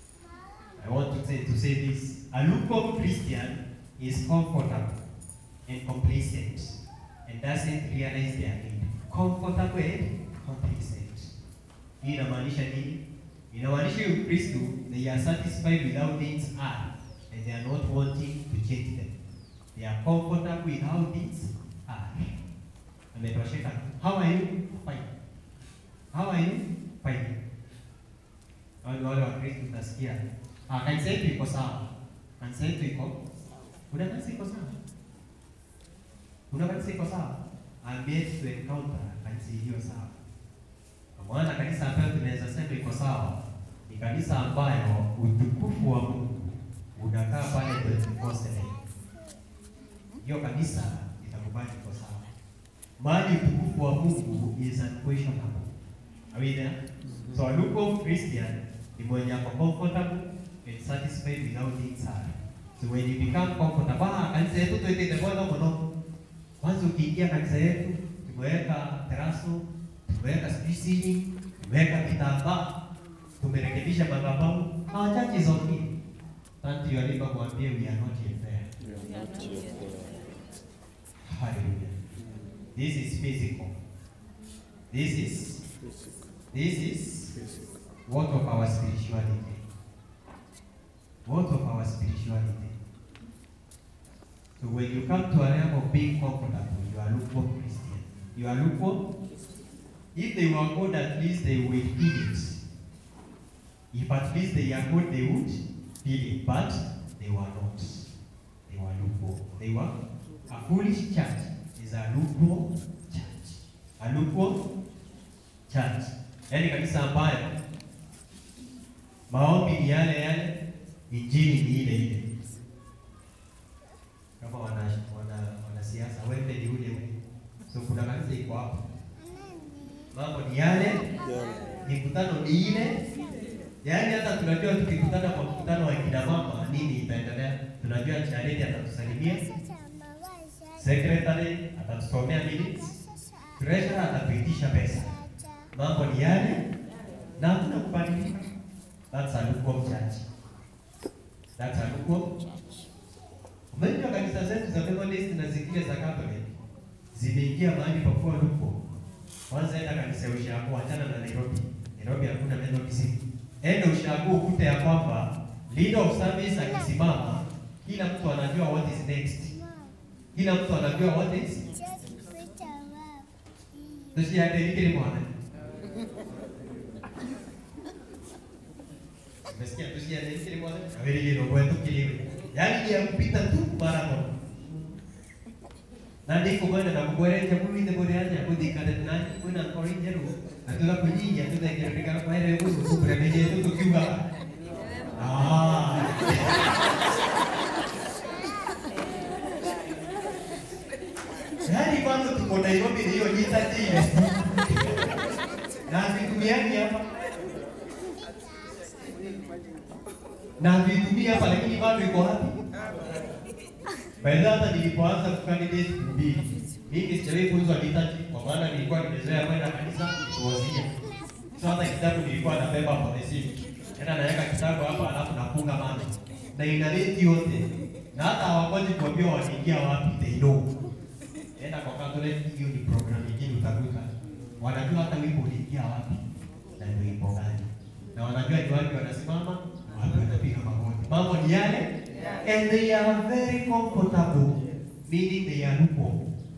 I want to say, to say this. A lukewarm Christian is comfortable and complacent and doesn't realize their need. Comfortable and complacent. Hii inamaanisha nini? Inamaanisha huyu Kristo they are satisfied with how things are and they are not wanting to change them. They are comfortable with how things are. Ametosheka. How are you? Fine. How are you? Fine. Hao ni wale wa Kristo utasikia. Ah, kanisa yetu iko sawa. Kanisa yetu iko. Kuna kanisa iko sawa. Kuna kanisa iko sawa. I'm yet to encounter kanisa iliyo sawa. Kwa maana kanisa ambayo tunaweza sema iko sawa ni kanisa ambayo utukufu wa Mungu unakaa pale 24/7. Hiyo kanisa itakubali iko sawa. Mahali utukufu wa Mungu is unquestionable. Are we there? So a lukewarm Christian ni mwenye ako comfortable and satisfied with how things are. So when you become comfortable, ah, kanisa yetu tuwekete bwana mno. Kwanza ukiingia kanisa yetu, tumeweka teraso, tumeweka sijui ceiling, tumeweka kitambaa, tumerekebisha madhabahu. Our church is okay. Turn to your neighbor mwambie we are not yet there. We are not yet there. Hallelujah. This is physical. This is this is what of our spirituality. What of our spirituality. So when you come to a level of being comfortable, you are lukewarm Christian. You are lukewarm. If they were good, at least they will feel it. If at least they are good, they would feel it. But they were not. They were lukewarm. They were a foolish church is a lukewarm church. A lukewarm church. Yaani kanisa ambayo maombi ni yale yale, injili ni ile ile. Kama wana wana wanasiasa wembe ni ule ule. So kuna kanisa iko hapo. Mambo ni yale, mikutano ni ile. Yaani hata tunajua tukikutana kwa mkutano wa kina mama nini itaendelea. Tunajua Charity atatusalimia, secretary atatusomea minutes, treasurer atatuitisha pesa. Mambo ni yale na hakuna kubadilika. That's a lukewarm church. That's a lukewarm Unajua kanisa zetu za Methodist na zingine za Catholic zimeingia mahali pa kuwa lukewarm. Kwanza enda kanisa ya Ushago, achana na Nairobi. Nairobi hakuna Methodist. Enda Ushago ukute ya kwamba leader of service akisimama, kila mtu anajua what is next. Kila mtu anajua what is tusiadelikile mwana. Umesikia tusiadelikile mwana? Awili ndio kwetu kiliwe. Yaani ya kupita tu mara moja. Na ndiko kwenda na kuboresha mwili ndio bora ya kudikana na kuna korinje ru. Atula kunyinja tu ndio katika kwa ile huko kubra meje tu tukiwa. Ah. Yaani kwanza tuko Nairobi ni hiyo jita ile. Na vitumiani hapa. Na vitumia hapa lakini bado iko wapi? Baada hata nilipoanza kukandidate kuhubiri, mimi sijawahi kuuzwa liturgy kwa maana nilikuwa nimezoea kwenda kanisa kuozia. Sasa hata kitabu nilikuwa nabeba kwa mesimu. Tena naweka kitabu hapa alafu nafunga macho. Na inaleti yote. Na hata hawakoji kuambia wanaingia wapi, they know. Enda kwa Catholic, hiyo ni program nyingine utakuta. Wanajua hata wimbo uliingia wapi na ni wimbo gani. Na wanajua ni wapi wanasimama, wapi wanapiga magoti. Mambo ni yale and they are very comfortable, meaning they are lukewarm.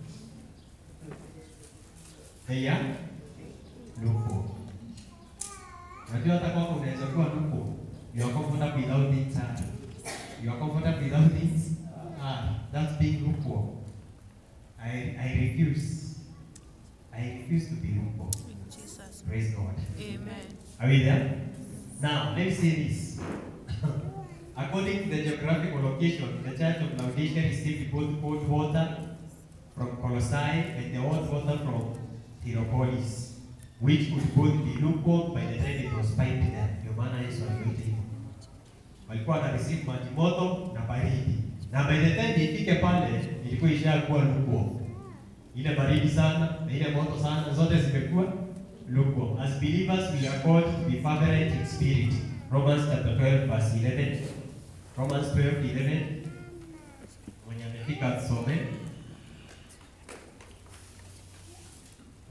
They are lukewarm. Unajua hata kwako unaweza kuwa lukewarm. You are comfortable without things hard. You are comfortable without things hard. That's being lukewarm. I, I refuse. I refuse to be lukewarm. Jesus. Praise God. Amen. Are we there? Now, let me say this. According to the geographical location, the church of Laodicea received both cold water from Colossae and the hot water from Hierapolis, which would both be lukewarm by the time it was piped there. Ndio maana Yesu aliwaita hivyo. Walikuwa wana receive maji moto na baridi. Na by the time ifike pale, ilikuwa ishakuwa lukewarm. Ile baridi sana na ile moto sana zote zimekuwa lukewarm. As believers we are called to be fervent in spirit. Romans chapter 12 verse 11. Romans 12 11. Mwenye amefika tusome.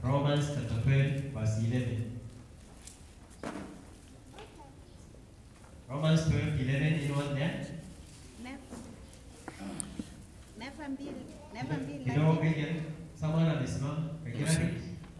Romans chapter 12 verse 11. Romans 12, 11, anyone there? Never be, never be Kidogo like Gideon, someone amesimama peke yake.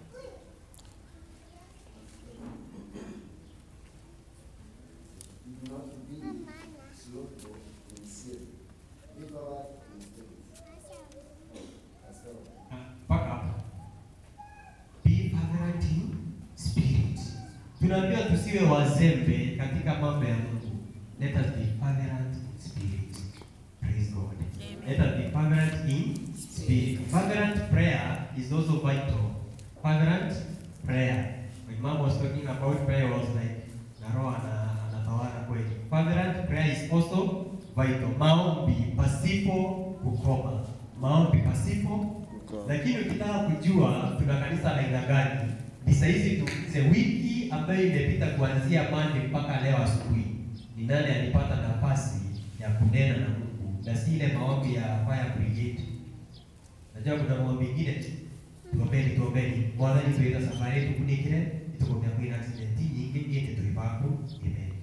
Do not be slothful in sin. Be forward in spirit. As well. Ah, Mpaka hapa. Be fervent in spirit. Tunaambiwa tusiwe wazembe katika mambo ya Mungu. Let us be fervent in spirit. Praise God. Let us be fervent in spirit. Fervent prayer is also vital. Fervent prayer. When mom was talking about prayer, was like na roho ana- anatawala kweli. Fervent prayer is also vital. Maombi pasipo kukoma. Maombi pasipo lakini ukitaka kujua tuna kanisa la aina gani, ni saa hizi tuulize, wiki ambayo imepita kuanzia Monday mpaka leo asubuhi, ni nani alipata nafasi ya kunena na Mungu na si ile maombi ya fire brigade. Najua kuna maombi ingine, tuombeni tuombeni, mwathani twira safari yetu kunikire itukomea kwina accident nyingi iende tuivaku amen.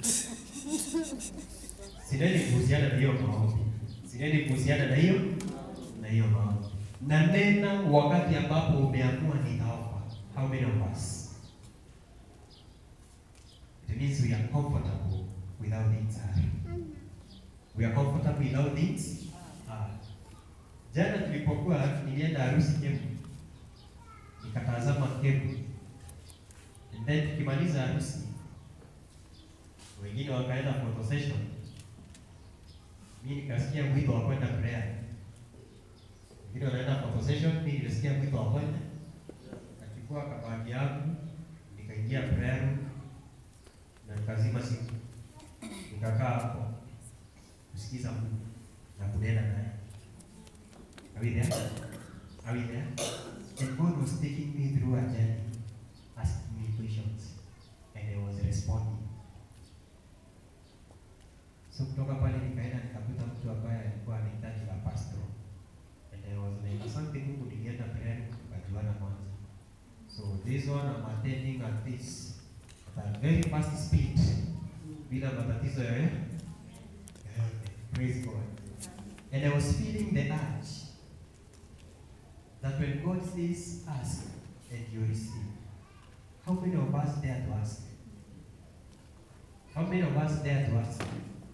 Sineni kuhusiana na hiyo maombi, sineni kuhusiana na hiyo na hiyo maombi na nena wakati ambapo umeamua nitaomba. How many of us? It means we are comfortable without it. We are comfortable without it. Ah. Jana tulipokuwa nilienda harusi Kembu, nikatazama Kembu, and then tukimaliza harusi, wengine wakaenda photo session, mimi nikasikia mwito wa kwenda prayer wengine wanaenda photo session, mimi nilisikia mwito wa kwenda, nikachukua kabati yangu nikaingia prayer room na nikazima simu, nikakaa hapo kusikiza Mungu na kunena naye. Are we there? Are we there? And God was taking me through a journey, asking me questions, and I was responding. So kutoka pale nikaenda nikakuta mtu ambaye alikuwa anahitaji la pastoral and I was like, asante Mungu, nilienda prayer tukajuana kwanza. So this one I'm attending at this at a very fast speed bila matatizo yoyote. yoyote. Praise God. And I was feeling the urge that when God says ask and you receive, how many of us dare to ask? How many of us dare to ask?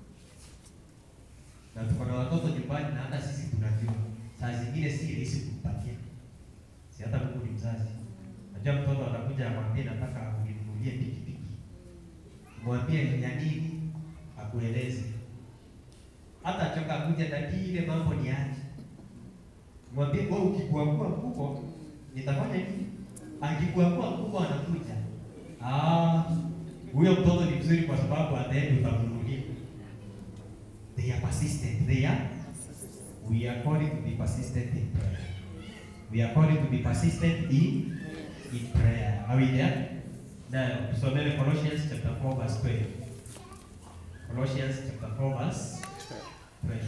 Na tuko na watoto nyumbani na hata sisi tunajua saa zingine si rahisi kumpatia. Si hata Mungu ni mzazi. Najua mtoto atakuja akwambie nataka uninunulie pikipiki. Mwambie ni ya nini akueleze. Hata choka kuja na ile mambo ni aje. Mwambie wewe ukikuangua mkubwa nitafanya nini? Akikuangua mkubwa anakuja. Ah, huyo mtoto ni mzuri kwa sababu ataenda utamnunulia. They are persistent. They are we are called to be persistent in prayer. We are called to be persistent in in prayer. Are we there? Now, tusomele Colossians chapter 4 verse 12. Colossians chapter 4 verse 12.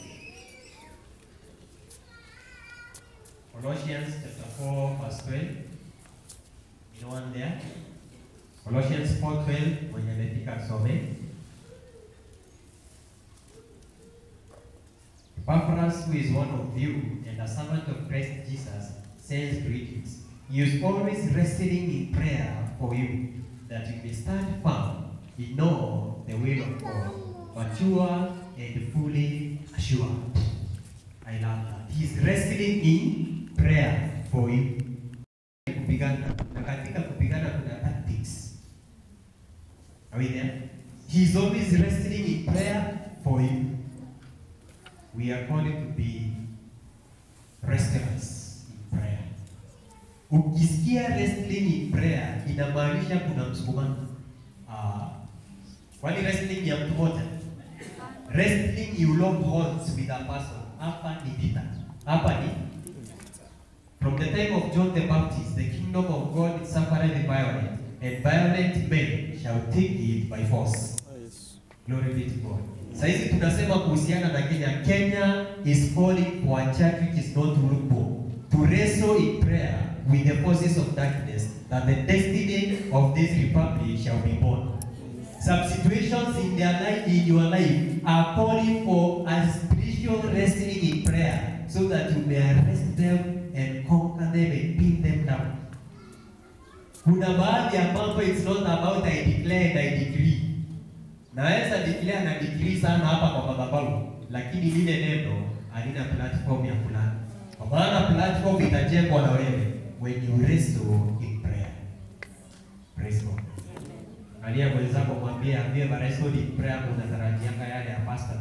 Colossians chapter 4 verse 12. You know one there? Colossians 4:12 mwenye amefika asome. Epaphras, who is one of you and a servant of Christ Jesus, sends greetings. He is always wrestling in prayer for you, that you may stand firm in all the will of God, mature and fully assured. I love that. He is wrestling in prayer for you. Kupigana na katika kupigana kuna tactics. Are we there? He is always wrestling in prayer for you. We are called to be wrestlers in prayer. Ukisikia wrestling in prayer inamaanisha kuna msukumano. Ah, kwani wrestling ya mtu mmoja? Wrestling you lock horns with a person. Hapa ni vita. Hapa ni From the time of John the Baptist, the kingdom of God suffered the violent, and violent men shall take it by force. Glory be to God. Saizi tunasema kuhusiana na Kenya. Kenya is calling for a church which is not lukewarm. To wrestle in prayer with the forces of darkness, that the destiny of this republic shall be born. Some situations in their life, in your life, are calling for a spiritual wrestling in prayer, so that you may arrest them and conquer them and pin them down. Kuna baadhi ya mambo it's not about I declare and I decree. Naweza declare na decree sana hapa kwa madhabahu, lakini lile neno halina platform ya fulani. Kwa maana platform itajengwa na wewe when you wrestle in prayer. Praise God. Alia mwenzako mwambie ambie wrestle in prayer unatarajianga yale ya pastor.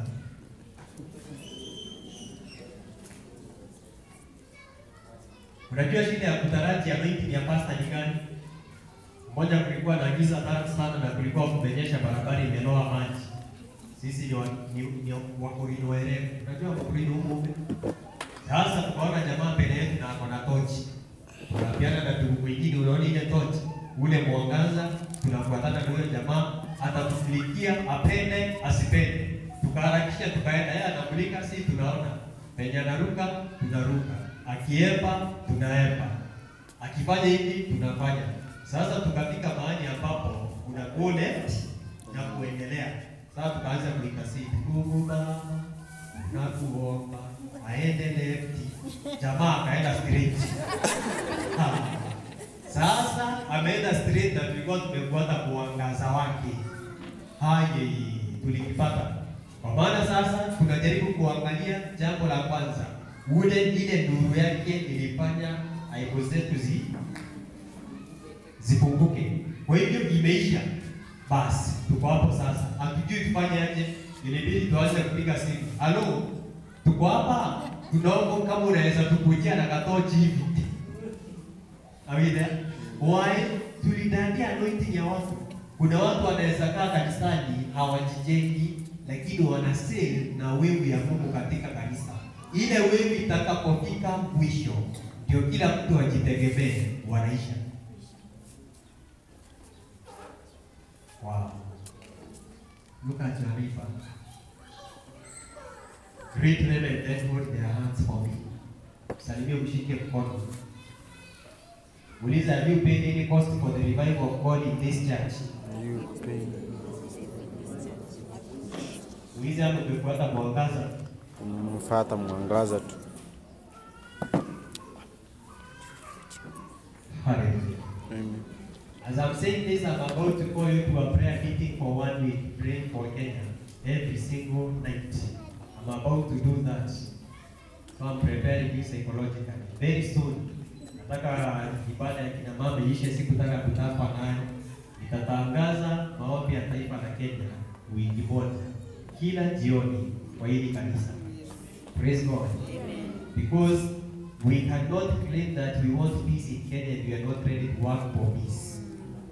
Unajua shida ya kutaraji anointing ya pastor ni gani? Mmoja kulikuwa na giza kali sana na kulikuwa kumenyesha, barabara imeloa maji. Sisi ni, wa, ni, ni wakorino werevu. Unajua wakorino huko sasa tukaona jamaa mbele yetu na ako na tochi. Tunaambiana na ndugu mwingine, unaona ile tochi, ule mwangaza, tunafuatana na huyo jamaa, atatufikia apende asipende. Tukaharakisha tukaenda, yeye anamulika, si tunaona penye anaruka, tunaruka, akiepa, tunaepa, akifanya hivi, tunafanya. Sasa tukafika mahali ambapo kuna go left na kuendelea. Sasa tukaanza kuikasi Mungu Baba, nakuomba aende left, jamaa akaenda straight. Ha. Sasa ameenda straight na tulikuwa tumefuata mwangaza wake. Haye, tulikipata. Kwa maana sasa tunajaribu kuangalia jambo la kwanza, ule ile nuru yake ilifanya aibu zetu zi zipunguke. Kwa hivyo imeisha, basi tuko hapo sasa, hatujui tufanye aje. Ilibidi tuanze kupiga simu, halo, tuko hapa, tunaomba kama unaweza tukujia na katochi hivi Awida, why tulidandia anointing ya watu. Kuna watu wanaweza kaa kanisani hawajijengi, lakini wana sell na wevu ya Mungu katika kanisa. Ile wevu itakapofika mwisho, ndio kila mtu ajitegemee, wanaisha. Wow. Look at your neighbor. Greet them and then hold their hands for me. Salimia mshike mkono. Uliza, have you paid any cost for the revival of God in this church? Uliza hapo umefuata mwangaza. Mfata mwangaza tu. Hallelujah. Amen. As I'm saying this, I'm about to call you to a prayer meeting for one week, praying for Kenya every single night. I'm about to do that. So I'm preparing you psychologically. Very soon, nataka ibada ya kina mama iishe, sikutaka kutapa nayo. Nitatangaza maombi ya taifa la Kenya wiki moja kila jioni kwa hili kanisa. Praise God. Because we cannot claim that we want peace in Kenya if we are not ready to work for peace.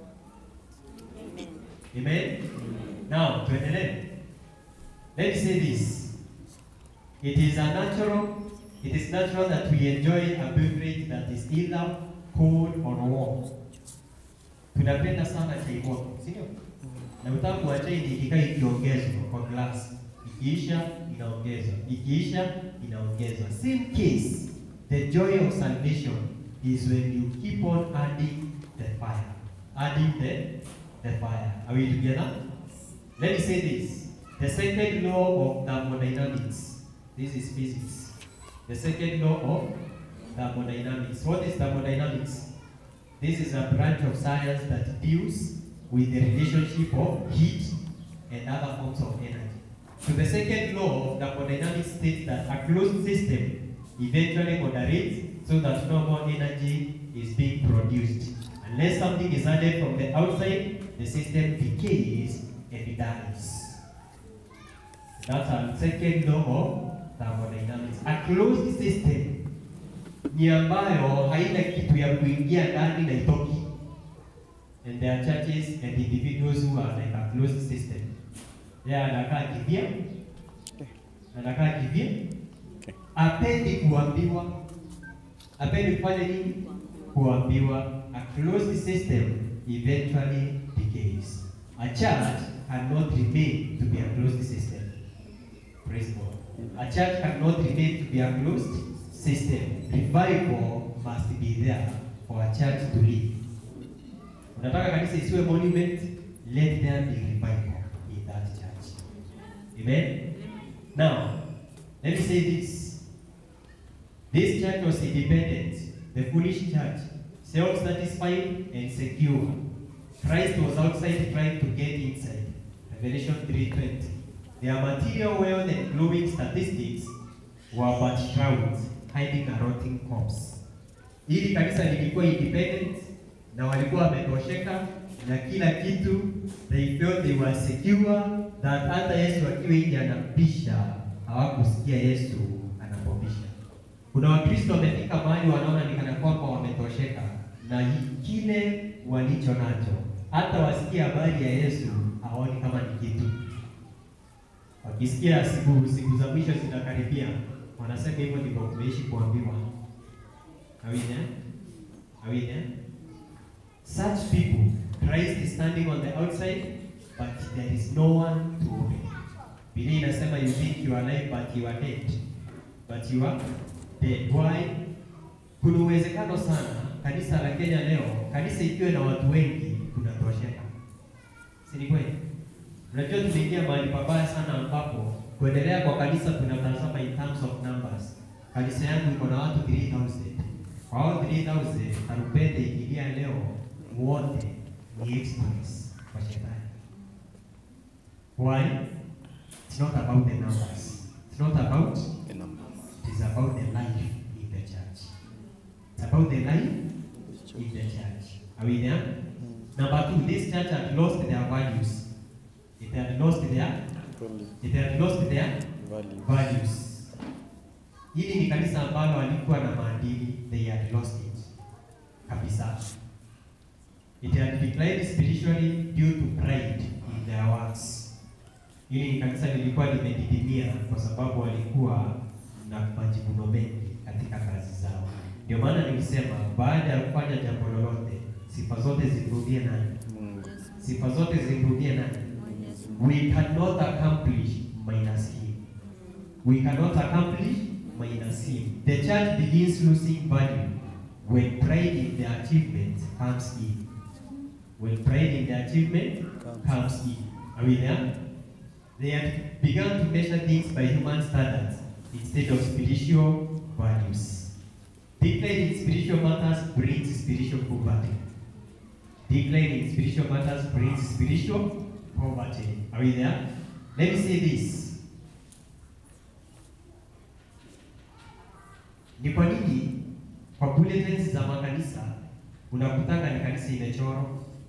Amen. Now, tuendelee. Let me say this. It is a natural, it is natural that we enjoy a beverage that is either cold or warm. Tunapenda sana chai moto, si ndio? Na utamu wa chai ni ikikaa ikiongezwa kwa glass. Ikiisha inaongezwa, ikiisha inaongezwa. Same case, the joy of salvation is when you keep on adding the fire, adding the the fire. Are we together? Let me say this. The second law of thermodynamics. This is physics. The second law of thermodynamics. What is thermodynamics? This is a branch of science that deals with the relationship of heat and other forms of energy. So the second law of thermodynamics states that a closed system eventually moderates so that no more energy is being produced. Unless something is added from the outside, the system decays and it dies. That's our second law of thermodynamics. A closed system ni ambayo haina kitu ya kuingia ndani na itoki. And there are churches and individuals who are like a closed system. Yeye anakaa kivya, anakaa kivya, apendi kuambiwa, apendi kufanya nini? Kuambiwa. A closed system eventually decays. A church cannot remain to be a closed system. Praise God. A church cannot remain to be a closed system. Revival must be there for a church to live. Unataka kanisa isiwe monument, let there be revival in that church. Amen. Now, let me say this. This church was independent, the foolish church, self-satisfied and secure. Christ was outside trying to get inside. Revelation 3:20. Their material wealth and glowing statistics were but shrouds hiding a rotting corpse. Hili kanisa lilikuwa independent na walikuwa wametosheka na kila kitu, they felt they were secure that hata Yesu akiwa nje anapisha, hawakusikia Yesu anapopisha. Kuna Wakristo wamefika mahali wanaona ni kana kwamba wametosheka na hi- kile walicho nacho, hata wasikia habari ya Yesu hawaoni kama ni kitu. Wakisikia siku siku za mwisho zinakaribia, wanasema hivyo ndivyo kumeishi kuambiwa. Are we there? Are we there? Such people, Christ is standing on the outside, but there is no one to open. Biblia inasema you think you are alive but you are dead. But you are dead. Why? Kuna uwezekano sana kanisa la Kenya leo, kanisa ikiwa na watu wengi kunatosheka. Si ni kweli? Unajua tumeingia mahali pabaya sana ambapo kuendelea kwa kanisa tunatazama in terms of numbers. Kanisa yangu iko na watu 3000. Kwa hao 3000 tarumbete ikilia leo wote ni exploits kwa shetani. Why? It's not about the numbers. It's not about The number. it is about the life in the church. It's about the life in the church. Are we there? Number two, this church had lost their values. It had lost their Probably it had lost their value. values. Hili ni kanisa ambalo walikuwa na maadili, they had lost it kabisa. It had declined spiritually due to pride in their works. Hili ni kanisa lilikuwa limedidimia kwa sababu walikuwa na majivuno mengi katika kazi zao. Ndio maana nilisema baada ya kufanya jambo lolote, sifa zote zimrudie nani? Mungu. Sifa zote zimrudie nani? We cannot accomplish minus him. We cannot accomplish minus him. The church begins losing value when pride in their achievement comes in. When pride in their achievement comes in. Are we there? They had begun to measure things by human standards instead of spiritual values. Decline in spiritual matters brings spiritual poverty. Decline in spiritual matters brings spiritual poverty. Are we there? Let me say this. Ni kwa nini kwa bulletins za makanisa unakutanga ni kanisa imechorwa?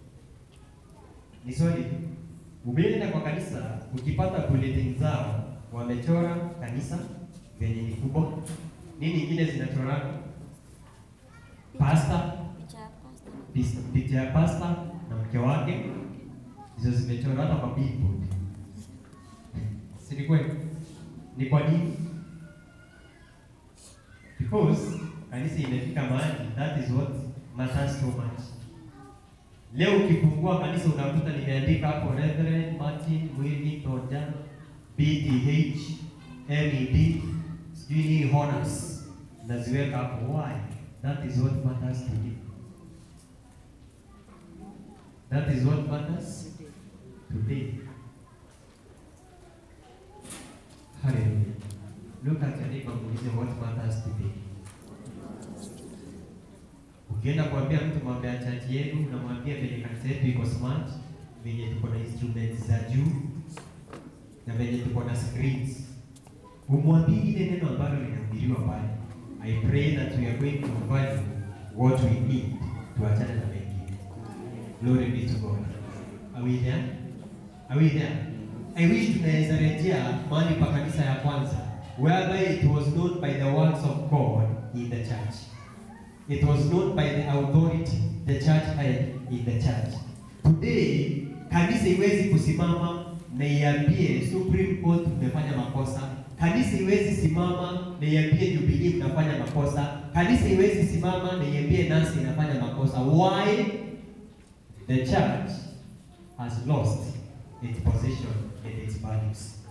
Ni swali. Umeenda kwa kanisa ukipata bulletin zao wamechora kanisa venye ni kubwa. Nini ingine zinachorana? Pasta, pis- picha ya pasta na mke wake hizo zimechorwa hata kwa billboard. Si ni kweli? Ni kwa nini? Because kanisa imefika mahali, that is what matters so much. Leo ukifungua kanisa unakuta nimeandika hapo Reverend Martin Mwili Tonja BTH MED sijui nini honors naziweka hapo. Why? That is what matters to you. That is what matters today. Hallelujah. Look at your neighbor muulize what matters today. Ukienda kuambia mtu mambo ya church yenu, unamwambia venye kanisa yetu iko smart, venye tuko na instruments za juu na venye tuko na screens. Umwambie ile neno ambalo linahubiriwa pale. I pray that we are going to value what we need tuachane na mengine. Glory be to God. Are we there? Are we there? I wish tunaweza rejea mahali pa kanisa ya kwanza whereby it was known by the works of God in the church. It was known by the authority the church had in the church. Today, kanisa iwezi kusimama na iambie Supreme Court mmefanya makosa. Kanisa iwezi simama na iambie Jubilee mnafanya makosa. Kanisa iwezi simama na iambie nasi inafanya makosa. Why? The church has lost its position and its values.